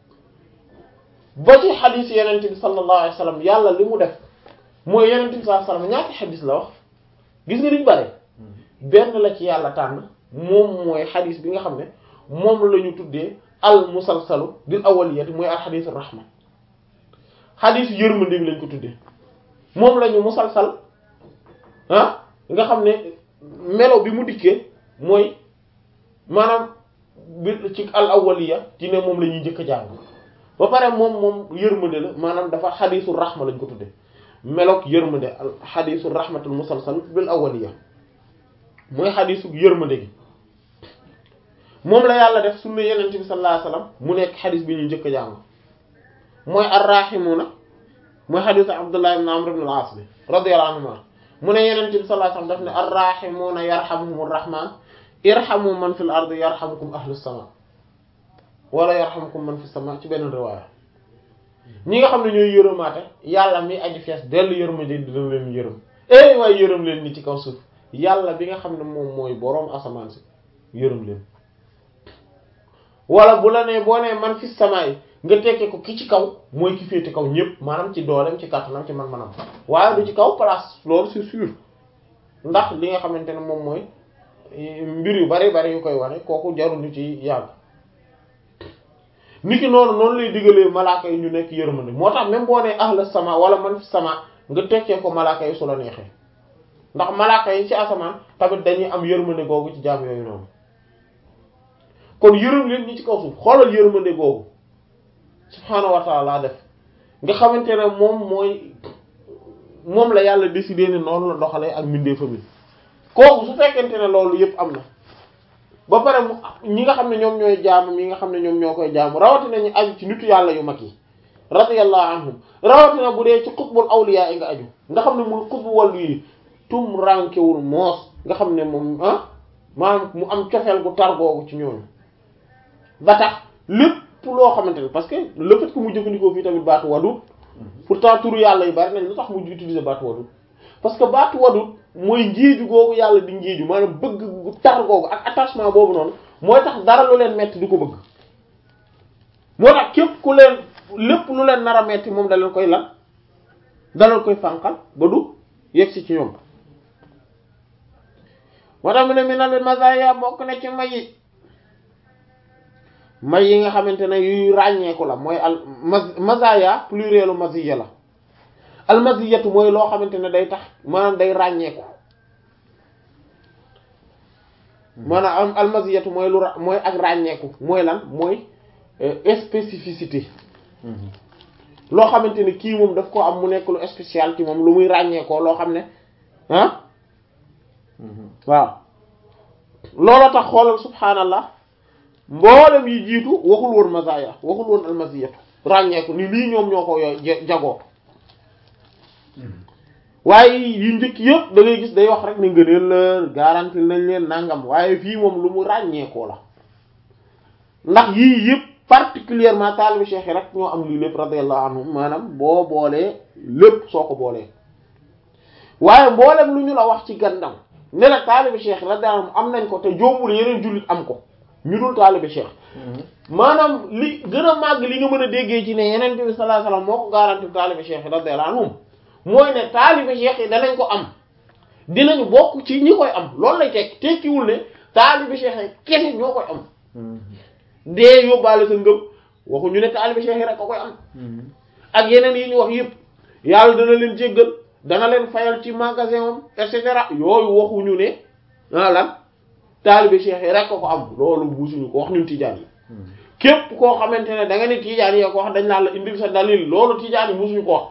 ba ci xadiis yenente bi sallallahu alayhi wasallam yàlla li mu def mooy yenente bi sallallahu alayhi wasallam ñaati xadiis la wax gis nga liñ bare benn la ci yàlla tànn moom mooy xadiis bi nga xam ne moom la ñu tuddee al musalsalu bil awwaliyati mooy al xadiis rahma xadiis yërmande bi lañ ko tuddee moom la ñu musalsal ah nga xam ne melo bi mu dikkee mooy maanaam bi ci al awwaliya ci ne moom la ñuy njëkk a jàng ba pare moom moom yërmande la maanaam dafa xadiisu rahma lañ ko tudde meloog yërmande al xadiisu rahmatul musalsal bil awwaliya mooy xadiisu yërmande gi moom la yàlla def sunna yenent bi sallallahu alayhi wasallam mu nekk xadiis bi ñuy njëkk a jàng mooy arrahimuna mooy xadiisu abdullah ibn amr ibn al-as bi radiyallahu anhuma mu ne yenent bi sallallahu alayhi wasallam daf ne arrahimuna yarhamuhumur rahman irhamu man fil ardi yarhamukum ahlus sama wala yarhamukum man fis sama ci benn riwaaya ñi nga xam ne ñooy yërëmaate yàlla mi aji fees dellu yërmande dina leen yërëm eh waaye yërëm leen ni ci kaw suuf yàlla bi nga xam ne moom mooy boroom asamaan si yërëm leen wala bu la nee boo nee man fis sama yi nga tekkee ko ki ci kaw mooy ki féete kaw ñépp maanaam ci dooleem ci kàttanam ci man-manam waaye du ci kaw place loolu c'est sûr ndax li nga xamante ne moom mooy mbir yu bari bari yu koy wane kooku jarul ñu ci yàgg niki noonu noonu lay digalee malaaka yi ñu nekk yërmande moo tax même boo nee ahla sama wala man fi sama nga tekkee ko malaaka yi su la neexee ndax malaaka yi ci asamaan tamit dañuy am yërmande googu ci jaam yooyu noonu kon yërëm leen ñi ci kaw suuf xoolal yërmande googu subhaanahu wa ta'ala def nga xamante ne moom mooy moom la yàlla décidé ne noonu la doxalee ak mbindeefam yi kooku su fekkente ne loolu yëpp am na ba pare mu ñi nga xam ne ñoom ñooy jaamu ñi nga xam ne ñoom ñoo koy jaamu rawatina ñu aju ci nitu yàlla yu mag yi radiyallahu anhum rawatina bu dee ci xutbul awliya yi nga aju nga xam ne muy xutbu wàllu yi tum rankewul moos nga xam ne moom ah maanaam mu am cofeel gu tar googu ci ñooñu ba tax lépp loo xamante ne parce que le fait que mu jëfandikoo fii tamit baatu wadud pourtant turu yàlla yi bari nañ lu tax mu utiliser baatu wadud parce que baatu wadud mooy njiiju googu yàlla di njiiju maanaam bëgg gu tar googu ak attachement boobu noonu mooy tax dara lu leen metti du ko bëgg moo tax képp ku leen lépp lu leen nar a metti moom da leen koy lan da leen koy fànqal ba du yegsi ci ñoom moo tax mu ne mi na leen mazaya bokk na ci may yi may yi nga xamante ne yuy ràññeeku la mooy al mazaya plurielu maziya la al maziyatu mooy loo xamante ne day tax maanaam day ràññeeku maanaam al maziyatu mooy lu mooy ak ràññeeku mooy lan mooy spécificité loo xamante ne kii moom daf ko am mu nekk lu spécial ci moom lu muy ràññee ko loo xam ne ah waaw loola tax xoolal subhaanallah mboolem yi jiitu waxul woon mazaya waxul woon almasiyatu ràññeeku ni lii ñoom ñoo ko yo jagoo waaye yi njëkk yëpp da ngay gis day wax rek ni ngëneel la garanti nañ leen nangam waaye fii moom lu mu ràññeekoo la ndax yii yëpp particulièrement taalibi cheikh yi rek ñoo am lii lépp radiyallahu anhum maanaam boo boolee lépp soo ko boolee waaye mboolem lu ñu la wax ci gannaaw ne la taalibi cheikh radiyallahu anhum am nañ ko te jombul yeneen jullit am ko ñu dul taalibi cheikh maanaam li gën a màgg li nga mën a déggee ci ne yeneen bi sallallahu alayhi wasallam moo ko garanti taalibi cheikh radiyallahu anhum mooy ne taalibi cheikh yi danañ ko am dinañu bokk ci ñi koy am loolu lay tekki tekkiwul ne taalibi cheikh yi kese ñoo koy am dee yóbbaale sa ngëm waxuñu ne taalibi cheikh yi rek ko koy am ak yeneen yi ñu wax yëpp yàlla dana leen jéggal dana leen fayal ci magasin am et cetera yooyu waxuñu ne ah lan taalibi cheikh yi rek ko ko am loolu buusuñu ko wax ñun tijaan yi képp koo xamante ne da nga ne tijaan yi ko wax dañ naan la indil sa dalil loolu tijaan yi musuñu ko wax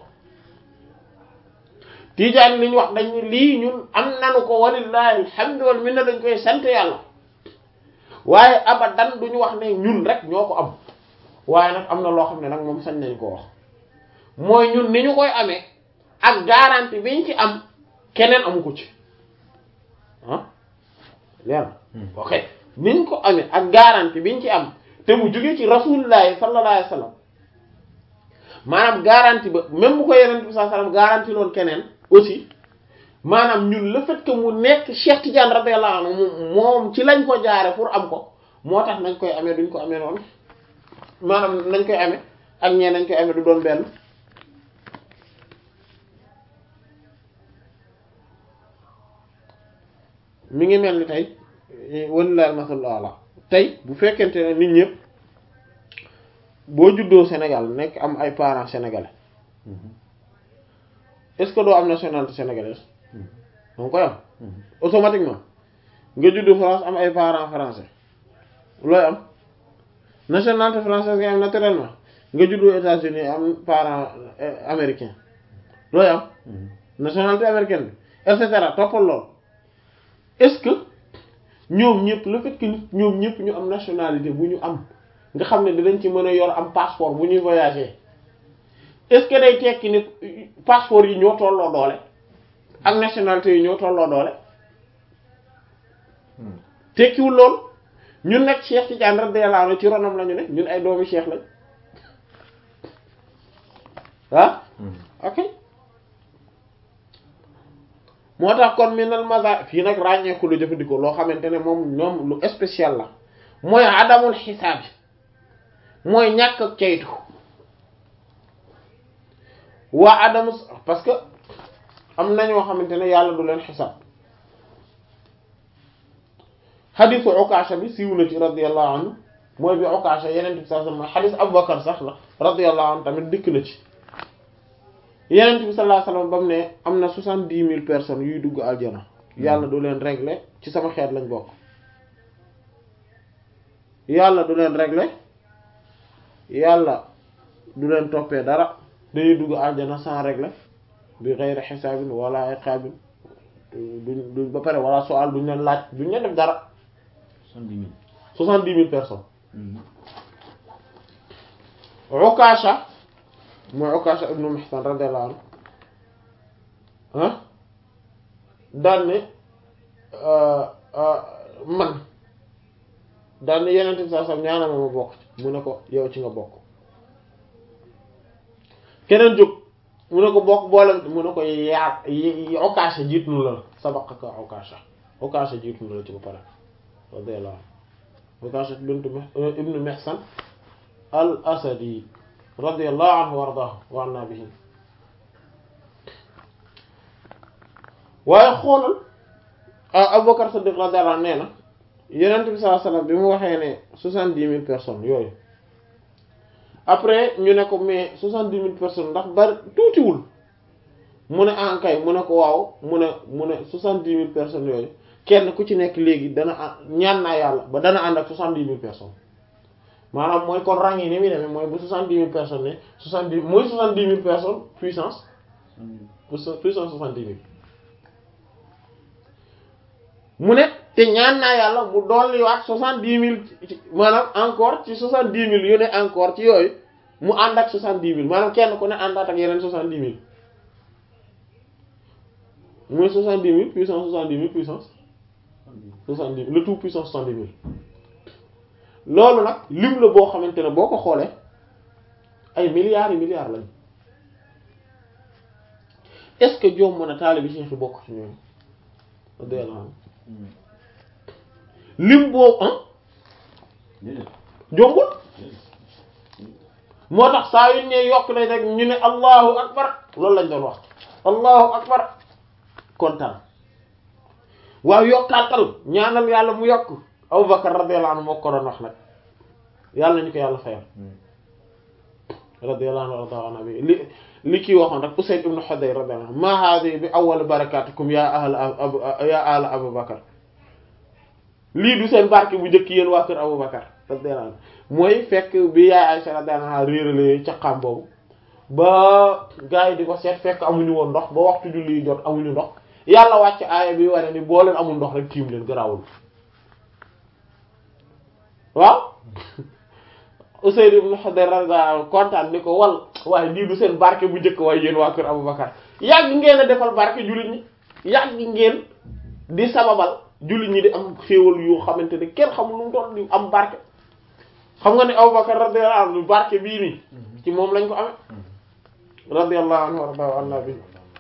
tijaan yi li ñu wax dañ ne lii ñun am nanu ko walillahi alhamdu wal minna dañ koy sant yàlla waaye abadan duñu wax ne ñun rek ñoo ko am waaye nag am na loo xam ne nag moom sañ nañ ko wax mooy ñun ni ñu koy amee ak garantie biñ ci am keneen amu ko ci ah leer ok niñ ko amee ak garantie biñ ci am te mu jóge ci rasulillahi sallallahu alayhi wasallam maanaam garantie ba même bu ko yeneen bi sallallahu alayhi wasallam garantie loon keneen aussi maanaam ñun le fait que mu nekk Cheikh Tidiane radiyallahu anhu moom ci lañ ko jaare pour am ko moo tax nañ koy amee duñ ko amee noonu maanaam nañ koy amee ak ñee nañ koy amee du doon benn mi ngi mel ni tey walilahi almasalul ala tey bu fekkente ne nit ñëpp boo juddoo Sénégal nekk am ay parents sénégalais est-ce que doo am nationalité sénégalaise danga koy am automatiquement nga juddu France am ay parents français looy am nationalité française nga am naturellement nga juddu États-Unis am parents américain looy am nationalité américaine bi et cetera toppal lool est-ce que ñoom ñëpp le fait que nit ñoom ñëpp ñu am nationalité bu ñu am nga xam ne dinañ ci mën a yor am passeport bu ñuy voyager est-ce que day tekki ni passeport yi ñoo tolloo doole ak nationalité yi ñoo tolloo doole tekkiwul lool ñun nag Cheikh Tidiane radiyallahu anhu ci ronam lañu ne ñun ay doomi Cheikh lañ ah ok moo tax kon minal maza fii nag ràññeeku lu jëfandikoo loo xamante ne moom ñoom lu spécial la mooy adamul xisaab yi mooy ñàkk ak ceytu waa adamu parce que am na ñoo xamante ne yàlla du leen xisaab xadisu Ukaasha bi siiw na ci radiyallahu anhu mooy bi Ukaasha yeneen bi sallallahu alayhi wasallam xadis Abubakar sax la radiyallahu anhu tamit dikk na ci yeneen bi sallallahu alayhi wasallam ba mu ne am na soixante-dix mille personnes yuy dugg aljana yàlla du leen régler ci sama xeet lañ bokk yàlla du leen régler yàlla du leen toppee dara dañuy dugg aljana sans régler bi ghayri xisaabin wala iqaabin duñ duñ ba pare wala soal duñ leen laaj duñ leen def dara soixante-dix mille soixante-dix mille personnes Ukaasha mooy Ukaasha ibnu Mihsan radiyallahu anhu ah daan ne man daan ne yeneen bi saa sam ñaana ma ma bokk ci mu ne ko yow ci nga bokk keneen jóg mu ne ko bokk boole mu ne ko yaa Ukaasha jiitu na la sabaqaka Ukaasha Ukaasha jiitu na la ci ba pare radiyallahu anhu Ukaasha bintu ibnu Mihsan al asadi radiyallahu anhu wa ardaahu wa anna bihi waaye xoolal Abubakar Siddiq radiyallahu anhu nee na Yonent bi sallallahu alayhi wasallam bi mu waxee ne soixante-dix mille personnes yooyu après ñu ne ko mais soixante-dix mille personnes ndax bari tuutiwul mu ne ankay mu ne ko waaw mu ne mu ne soixante-dix mille personnes yooyu kenn ku ci nekk léegi dana ñaan naa yàlla ba dana ànd ak soixante-dix mille personnes maanaam mooy kon rang yi ni muy demee mooy bu soixante-dix mille personnes ne soixante-dix mooy soixante-dix mille personnes puissance puissance soixante-dix mille mu ne te ñaan naa yàlla mu dolliwaat soixante-dix mille maanaam encore ci soixante-dix mille yu ne encore ci yooyu mu ànd ak soixante-dix mille maanaam kenn ku ne àndaat ak yeneen soixante-dix mille mooy soixante-dix mille puissance soixante-dix mille puissance soixante-dix le tout puissance soixante-dix mille loolu nag lim la boo xamante ne boo ko xoolee ay milliards yi milliards lañ est-ce que joom mën a taalibi Cheikh yi bokk ci ñoom radiyallahu lim boobu ah jombul moo tax saa yu ne yokk nañ rek ñu ne allahu akbar loolu lañ doon wax allahu akbar kontaan waaw yokkaatal ñaanal yàlla mu yokk Abu Bakar radiyallahu anhu moo ko doon wax nag yàlla nañu ko yàlla fayal radiyallahu anhu bi li li kii waxoon rek Usayd ibn Hudayr radiyallahu anhu ma hadi bi awwal barakatikum ya ahla abu ya ahla Abu Bakar lii du seen barke bu njëkk yéen waa kër Abu Bakar radiyallahu anhu mooy fekk bi yaay Aysa radiyallahu anha réerale caqaam boobu ba gars yi di ko seet fekk amuñu woon ndox ba waxtu julli jot amuñu ndox yàlla wàcc aaya bi wane ni boo leen amul ndox rek tiim leen garaawul waaw Usayd ibn Hudayr radiyallahu kontaan ni ko wal waaye lii du seen barke bu njëkk waaye yéen waa kër Abubakar yàgg ngeen a defal barke jullit ñi yàgg ngeen di sababal jullit ñi di am xéewal yoo xamante ne kenn xamul lu mu doon di am barke xam nga ne Abubakar radiyallahu anhu barke bii nii ci moom lañ ko amee radiyallahu anhu warda anna bi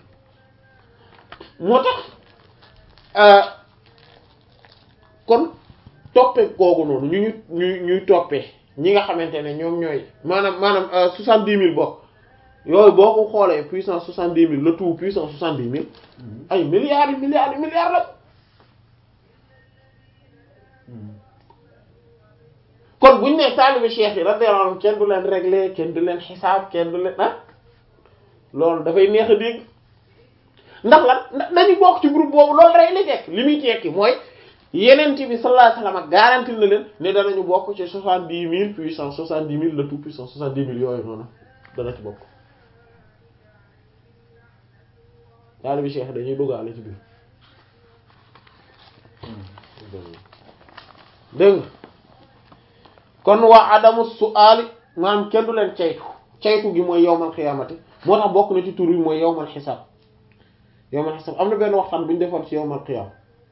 moo tax kon toppee googu noonu ñu ñu ñuy ñuy toppee ñi nga xamante ne ñoom ñooy maanaam maanaam soixante-dix mille bokk yooyu boo ko xoolee puissance soixante-dix mille le tout puissance soixante-dix mille ay milliards yi milliards yi milliards la kon buñu ne taalibe cheikh yi radiyallahu anhu kenn du leen régler kenn du leen xisaab kenn du leen ah loolu dafay neex a dégg ndax lan dañu bokk ci groupe boobu loolu rek li tekk li muy tekki mooy yeneen bi sallallahu alayhi wasallam garanti na leen ne danañu bokk ci soixante-dix mille puissance soixante-dix mille le tout puissance soixante-dix mille yooyu noonu dana ci bokk taalibe cheikh dañuy duggaale ci biir dégg nga kon waa adamu su'aali maanaam kenn du leen caytu caytu gi mooy yowmal xiyaamati moo tax bokk na ci tur yi mooy yowmal xisaab yowmal xisaab am na benn waxtaan bu ñu defoon ci yowmal xiyaam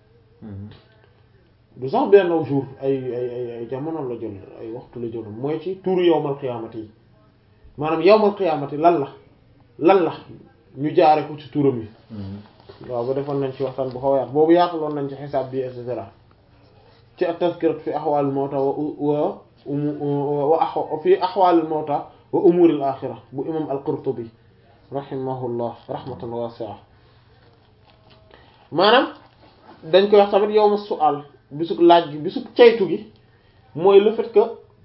du sax benn jour ay ay ay ay jamono la jël ay waxtu la jël mooy ci turu yowmal xiyaamati yi maanaam yowmal xiyaamati lan la lan la ñu jaare ko ci turam yi waaw ba defoon nañ ci waxtaan bu xaw a yaatu boobu yaataloon nañ ci xisaab bi et cetera ci at-tazkirat fi ahwal al-mawta wa wa fi ahwal al-mawta wa umur al-akhirah bu imam al-Qurtubi rahimahullah rahmatan wasi'a maanaam dañ koy wax tamit yawm as-su'al bisub laaj gi bisub caytu gi mooy le fait que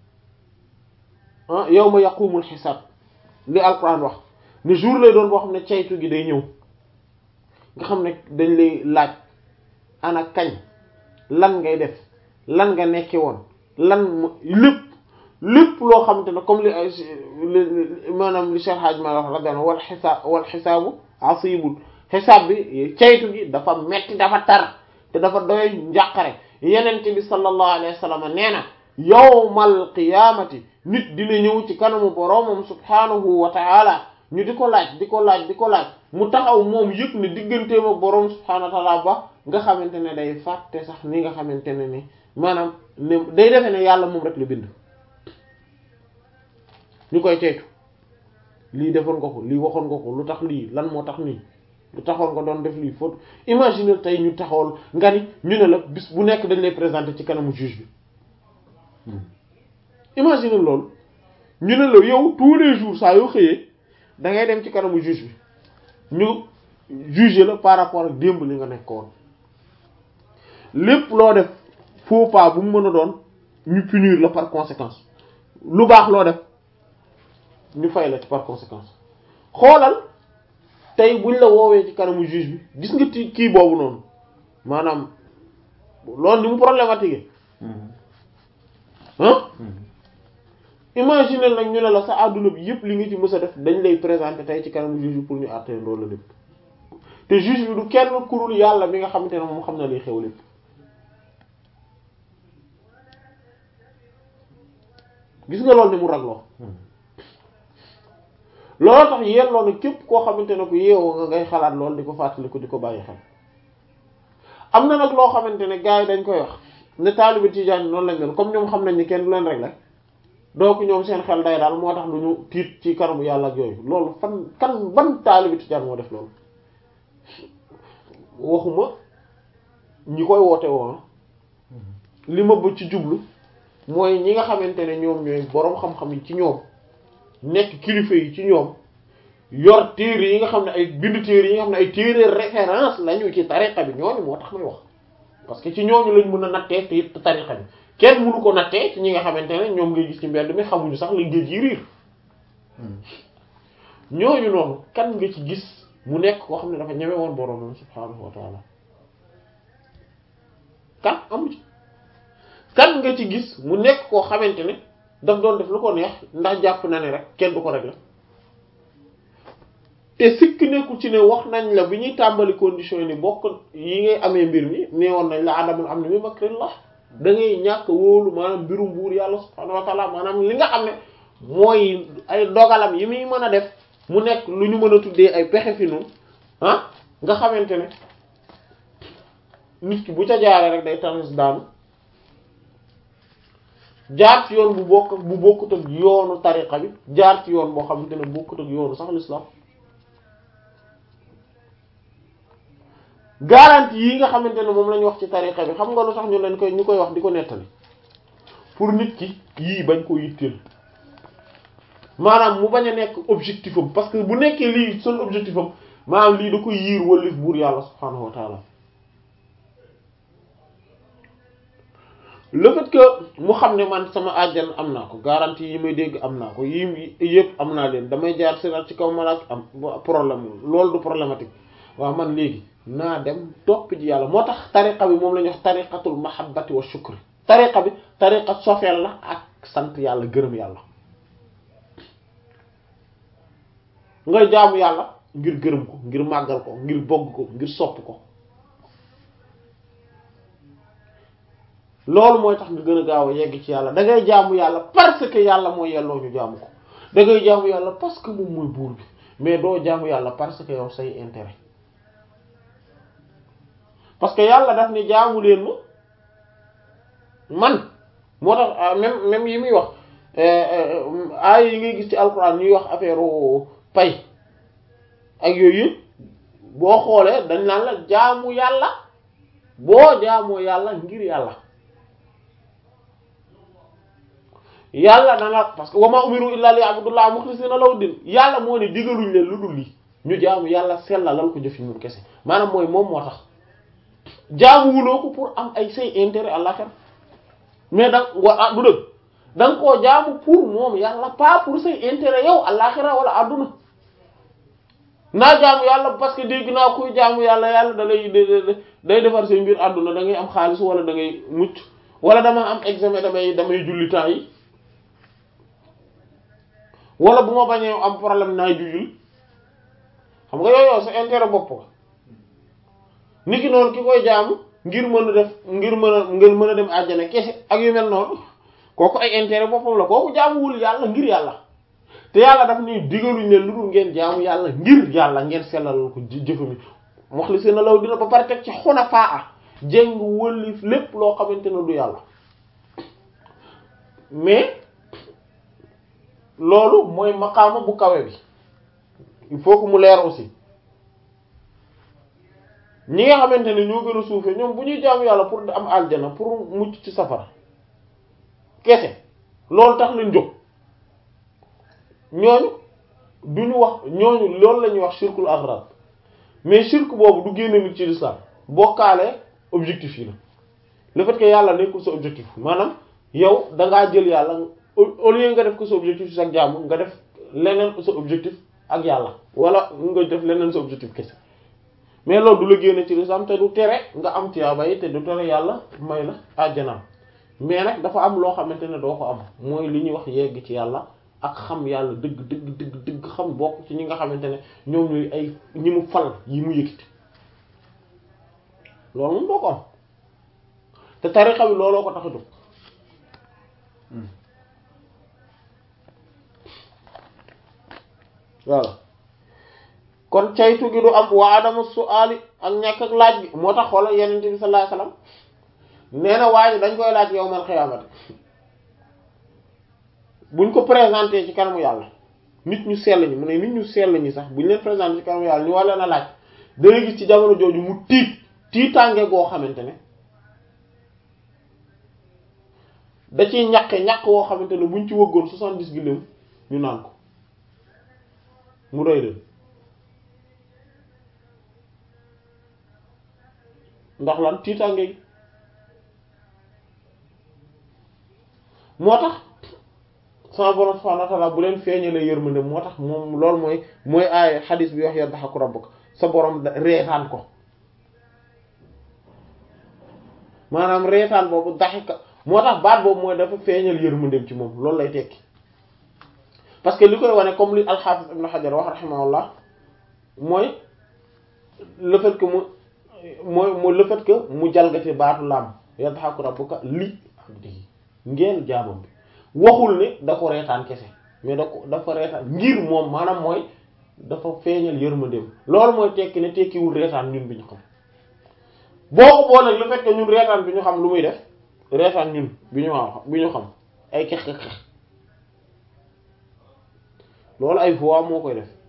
ah yawma yaqumul xisaab li Alquran wax ne jour lay doon boo xam ne caytu gi day ñëw nga xam ne dañ lay laaj ana kañ lan ngay def lan nga nekke woon lan lépp lépp loo xamante ne comme li ay maanaam li Cheikh Hadj ma wax radiyallahu wal xisaab wal xisaabu asibul xisaab bi caytu gi dafa metti dafa tar te dafa doy njàqare yenente bi sallallahu alayhi wa sallam nee na yawmal qiyaamati nit dina ñëw ci kanamu boroomam subhaanahu wa ta'ala ñu di ko laaj di ko laaj di ko laaj mu taxaw moom yëg ne digganteem ak boroom subhaanahu wa ta'ala ba nga xamante ne day fàtte sax ni nga xamante ne ni maanaam ne day defe ne yàlla moom rek la bind ñu koy ceytu lii defoon nga ko lii waxoon nga ko lu tax lii lan moo tax nii lu taxoon nga doon def lii faut imagine tey ñu taxawal nga ni ñu ne la bis bu nekk dañ lay présenter ci kanamu juge bi imagine loolu ñu ne la yow tous les jours saa yoo xëyee da ngay dem ci kanamu juge bi ñu juger la par rapport ak démb li nga nekkoon lépp loo def faux pas bu mu mën a doon ñu punir la par conséquence lu baax loo def ñu fay la ci par conséquence xoolal tey buñ la woowee ci kanamu juge bi gis nga ti kii boobu noonu maanaam loolu ni mu problématique ah imaginer nag ñu ne la sa àdduna bi yépp li nga ci mës a def dañ lay présenter tey ci kanam juge bi pour ñu àttee loolu la lépp te juge bi du kenn kurul yàlla mi nga xamante ne moom xam na liy xew lépp gis nga loolu ni mu ragloo loolu tax yelloo na képp koo xamante ne ku yeewoo nga ngay xalaat lool di ko fàttaliku di ko bàyyi xel am na nag loo xamante ne gars yi dañ koy wax ne taalibe tijaan noonu lañ mel comme ñoom xam nañ ni kenn du leen rek la donc ñoom seen xel day daal moo tax du ñu tiit ci kanamu yàlla ak yooyu loolu fan kan ban taalibe tijaan moo def loolu waxuma ñi koy woote woon li ma bëgg ci jublu mooy ñi nga xamante ne ñoom ñooy boroom xam-xam yi ci ñoom nekk kilifa yi ci ñoom yor téere yi nga xam ne ay bind téere yi nga xam ne ay téere référence lañu ci tariqa bi ñooñu moo tax may wax parce que ci ñooñu lañ mën a nattee te it tariqa bi kenn mënu ko nattee ci ñi nga xamante ne ñoom ngay gis ci mbedd mi xamuñu sax la géej yi riir ñooñu noonu kan nga ci gis mu nekk koo xam ne dafa ñeme woon boroomam subhaanahu wa taala kan amu ci kan nga ci gis mu nekk koo xamante ne daf doon def lu ko neex ndax jàpp na ne rek kenn du ko régler te sikk nekkul ci ne wax nañ la bi ñuy tàmbali condition yi ni bokk yi ngay amee mbir mi nee woon nañ la adamul am na mi makrillah da ngay ñàkk wóolu maanaam mbirum buur yàlla subhaanahu wa taala maanaam li nga xam ne mooy ay dogalam yi muy mën a def mu nekk lu ñu mën a tuddee ay pexe fi nun ah nga xamante ne nit ki bu ca jaaree rek day tanis daanu jaar ci yoon bu bokk bu bokkut ak yoonu tariqa bi jaar ci yoon boo xamante ne bokkut ak yoonu sax l'islam garantie yi nga xamante ne moom la ñu wax ci tariqa bi xam nga lu tax ñu leen koy ñu koy wax di ko nettali pour nit ki yii bañ koo yitteel maanaam mu bañ a nekk objectif am parce que bu nekkee lii son objectif am maanaam lii da ko yiir wallif buur yàlla subhaanahu wa taala le fait que mu xam ne man sama àjjan am naa ko garantie yi may dégg am naa ko yi yëpp am naa leen damay jaar siraat ci kaw malaak am problème loolu du problématique waaw man léegi naa dem topp ji yàlla moo tax tariqa bi moom la ñuy wax tariqatul mahabbati wa shukri tariqa bi tariqa sofeel la ak sant yàlla gërëm yàlla ngay jaamu yàlla ngir gërëm ko ngir màggal ko ngir bogg ko ngir sopp ko loolu mooy tax nga gën a gaaw a yegg ci yàlla da ngay jaamu yàlla parce que yàlla mooy yelloo ñu jaamu ko da ngay jaamu yàlla parce que moom mooy buur bi mais doo jaamu yàlla parce que yow say intérêt parce que yàlla daf ne jaamu leen ma man moo tax même même yi muy wax aay yi ngay gis ci alxuraan ñuy wax affaire pay ak yooyu yëpp boo xoolee dañ naan la jaamu yàlla boo jaamoo yàlla ngir yàlla yàlla dana parce que wama umiru illa li abdullah mukhlisina lahu din yàlla moo ne digaluñ leen lu dul lii ñu jaamu yàlla sellalal ko jëf yi moom kese maanaam mooy moom moo tax jaamuwuloo ko pour am ay say intérêt àllaxir mais da wa du dëgg da nga koo jaamu pour moom yàlla pas pour say intérêt yow àllaxira wala àdduna naa jaamu yàlla parce que dégg naa kuy jaamu yàlla yàlla da lay day defar say mbir àdduna da ngay am xaalis wala da ngay mucc wala dama am examen damay damay julli temps yi wala bu ma bañee am problème naay jujul xam nga yooyu sa intérêt bopp ko nit ki noonu ki koy jaamu ngir mën a def ngir mën a ngir mën a dem àjjana kese ak yu mel noonu kooku ay intérêt boppam la kooku jaamuwul yàlla ngir yàlla te yàlla daf ni digaluñ leen lu dul ngeen jaamu yàlla ngir yàlla ngeen sellal ko jëfami wax li seen law dina ba pare teg ci xunafaa a jéng wëlif lépp loo xamante ne du yàlla mais loolu mooy maqaama bu kawe bi il faut que mu leer aussi ñi nga xamante ne ñoo gën a suufee ñoom bu ñuy jaamu yàlla pour am aljana pour mucc ci safara kese loolu tax lañ jóg ñooñu duñu wax ñooñu loolu la ñuy wax shirkul aghrad mais shirk boobu du génne nit ci l'islam bokkaale objectif yi la le fait que yàlla nekkul sa objectif maanaam yow dangaa jël yàlla au lieu nga def ko sa objectif sa jaamu nga def leneen sa objectif ak yàlla wala nga def leneen sa objectif kese mais loolu du la génne ci l'islam te du tere nga am tiyaaba yi te du tere yàlla may la àjjanaam mais nag dafa am loo xamante ne doo ko am mooy li ñuy wax yegg ci yàlla ak xam yàlla dëgg dëgg dëgg dëgg xam bokk ci ñi nga xamante ne ñoom ñooy ay ñi mu fal yi mu yëkkati loolu moom doo ko am te tarixa bi looloo ko tax a jóg voilà kon caytu gi du am waa adama su'ali ak ñàkk ak laaj gi moo tax xoolal yeneen bi sallallahu alayhi wasallam nee na waaye dañ koy laaj yawmal xiyaamati buñ ko présenté ci kanamu yàlla nit ñu sell ñi mu ne nit ñu sell ñi sax buñ leen présenté ci kanamu yàlla ñu war leen a laaj da ngay gis ci jamono jooju mu tiit tiitaange goo xamante ne da ciy ñaqe ñaq woo xamante ne buñ ci wëggoon soixante-dix gilléem ñu naan ko mu rëy leen ndax lan tiitaange gi moo tax sama borom subhanahu wa ta'ala bu leen feeñalee yërmande moo tax moom loolu mooy mooy aay xadis bi wax yadhaku rabbuka sa borom reetaan ko maanaam reetaan boobu daxika moo tax baat boobu mooy dafa feeñal yërmandeem ci moom loolu lay tekki parce que li koy wane comme li al-Hafiz Ibn Hajar wax rahimahullah mooy le fait que mu mooy mooy le fait que mu jalgati baatu laam yadhaku rabbuka li abdihi ngeen jaamam bi waxul ne da ko reetaan kese mais da ko dafa reetaan ngir moom maanaam mooy dafa feeñal yërmandeem loolu mooy tekki ne tekkiwul reetaan ñun bi ñu xam boo ko booleeg le fait que ñun reetaan bi ñu xam lu muy def reetaan ñun bi ñu xam bi ñu xam ay kex kex kex loolu ay voix moo koy def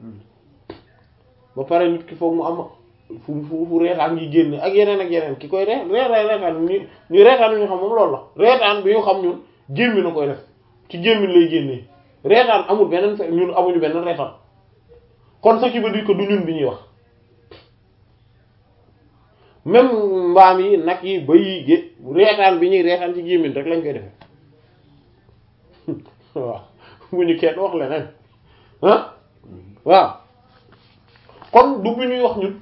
ba pare nit ki foog mu am fu fu fu reetaan ngi génne ak yeneen ak yeneen ki koy re reetaan reetaan ñu ñu reetaan bi ñu xam moom loolu la reetaan bi ñu xam ñun gémmi na koy def ci gémmi lay génnee reetaan amul beneen fe ñun amuñu beneen reetaan kon ce qui veut dire que du ñun bi ñuy wax même mbaam yi nag yi ba yi gé reetaan bi ñuy reetaan ci gémmiñ rek lañ koy defee waaw bu ñu kenn wax leneen ah waaw kon du bi ñuy wax ñun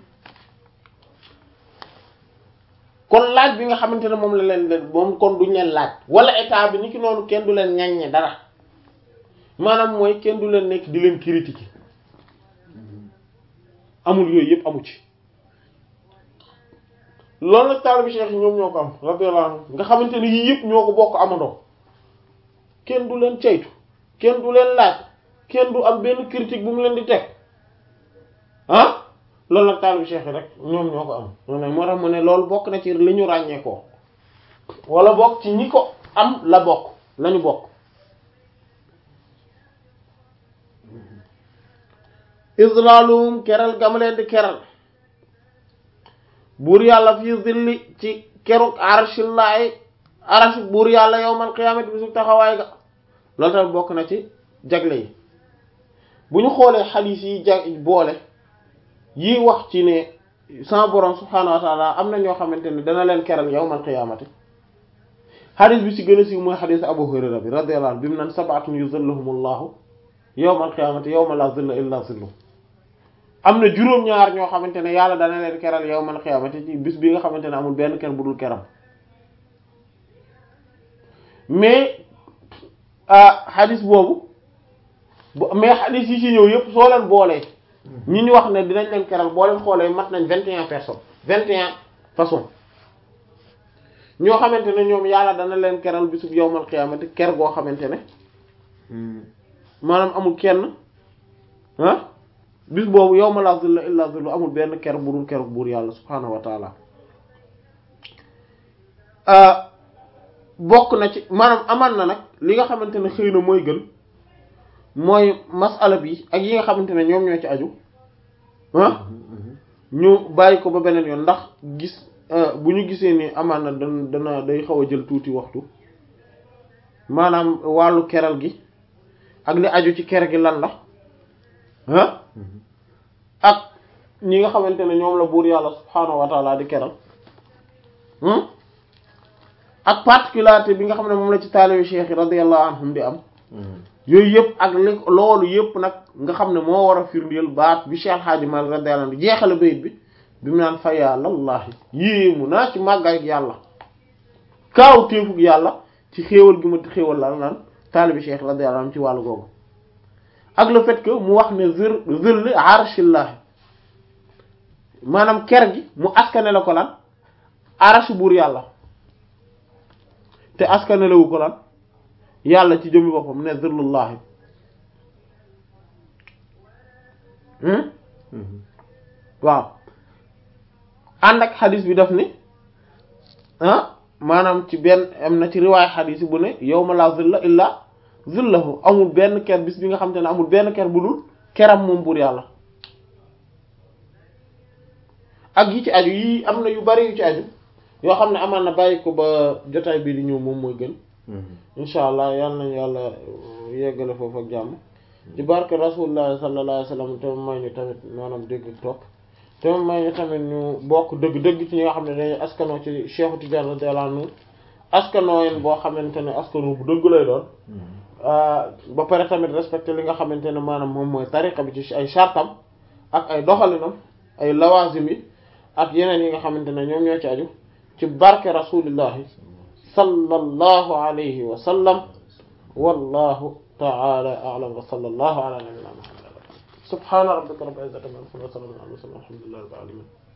kon laaj bi nga xamante ne moom la leen leen moom kon duñ leen laaj wala état bi ni ki noonu kenn du leen ñaññe dara maanaam mooy kenn du leen nekk di leen critiquer amul yooyu yëpp amu ci loolu nag taalibe Cheikh yi ñoom ñoo ko am radiyallahu anhu nga xamante ne yii yëpp ñoo ko bokk amandoo kenn du leen ceytu kenn du leen laaj kenn du am benn critique bu mu leen di teg ah loolu nag taalibu cheikh yi rek ñoom ñoo ko am moo tax mu ne loolu bokk na ci li ñu ràññee ko wala bokk ci ñi ko am la bokk lañu bokk islaalum keral gama leen di keral buur yàlla fii zilli ci keruk arshillaahi arsh buur yàlla yawmal qiyaamati bisu taxawaay ga loolu tamit bokk na ci jagle yi bu ñu xoolee xadiis yi jag boole yii wax ci ne sama borom subhaanahu wa taala am na ñoo xamante ne dana leen keral yawmal qiyaamati xadis bi ci gën a siiw mooy xadis Abu Hurayra bi radiyallahu anhu bi mu naan sab'atun yuzilluhumullahu yawmal qiyaamati yawma la zilla illa zillu am na juróom-ñaar ñoo xamante ne yàlla dana leen keral yawmal qiyaamati ci bis bi nga xamante ne amul benn ker bu dul keram mais xadis boobu mais xadis yi ci ñëw yëpp soo leen boolee ñi ñu wax ne dinañ leen keral boo leen xoolee mat nañ vingt et un personnes vingt et un façons ñoo xamante ne ñoom yàlla dana leen keral bisub yawmal qiyaamati ker goo xamante ne maanaam amul kenn ah bis boobu yawma la zilla illa zillu amul benn ker bu dul keru buur yàlla subhaanahu wa taala bokk na ci maanaam amaan na nag li nga xamante ne xëy na mooy gën mooy masala bi ak yi nga xamante ne ñoom ñoo ci aju ah ñu bàyyi ko ba beneen yoon ndax gis bu ñu gisee ni amaan na dana dana day xaw a jël tuuti waxtu maanaam wàllu keral gi ak li aju ci ker gi lan la ah ak ñi nga xamante ne ñoom la buur yàlla subhaanahu wa taala di keral ak particularité bi nga xam ne moom la ci taalibi cheikh yi radiyallahu anhum di am yooyu yëpp ak li loolu yëpp nag nga xam ne moo war a firndeel baat bi Cheikh Hadji Malick radiyallahu anhu jeexale bayit bi bi mu naan fa yàllallahi yéemu naa ci màggaay ak yàlla kaaw téefug yàlla ci xéewal gi ma xéewal la lan taalibi cheikh radiyallahu anhu ci wàllu googu ak le fait que mu wax ne zir zill arshillahi maanaam ker gi mu askane la ko lan arash buur yàlla te askane lawu ko lan yàlla ci jëmmi boppam ne zillullahi waaw ànd ak xadis bi daf ni ah maanaam ci benn am na ci riwaay xadis bu ne yawma la zilla illa zillahu amul benn ker bis bi nga xam te ne amul benn ker bu dul keram moom buur yàlla ak yi ci aju yii am na yu bari yu ci aju yoo xam ne amaan na bàyyi ko ba jotaay bii di ñëw moom mooy gën incha allah yal nañu yàlla yeggale foofu ak jàmm ci barke rasulullah sallallahu alayhi wasallam te may ñu tamit maanaam dégg ak topp te may ñu tamit ñu bokk dëgg-dëgg ci ñi nga xam ne dañuy askanoo ci Cheikh Tidiane radiyallahu anhu askanoo yeen boo xamante ne askanoo bu dëgg lay doon ba pare tamit respecté li nga xamante ne maanaam moom mooy tariqa bi ci ay chartam ak ay doxalinam ay lawazim yi ak yeneen yi nga xamante ne ñoom ñoo ci aju ci barke rasulillahi sallallahu alayhi wa sallam wallahu ta'ala a'lam wa sallallahu ala nabiyyina muhammad subhana rabbika rabbil izzati amma yasifun wa salamun ala al mursalin walhamdulillahi rabbil alamin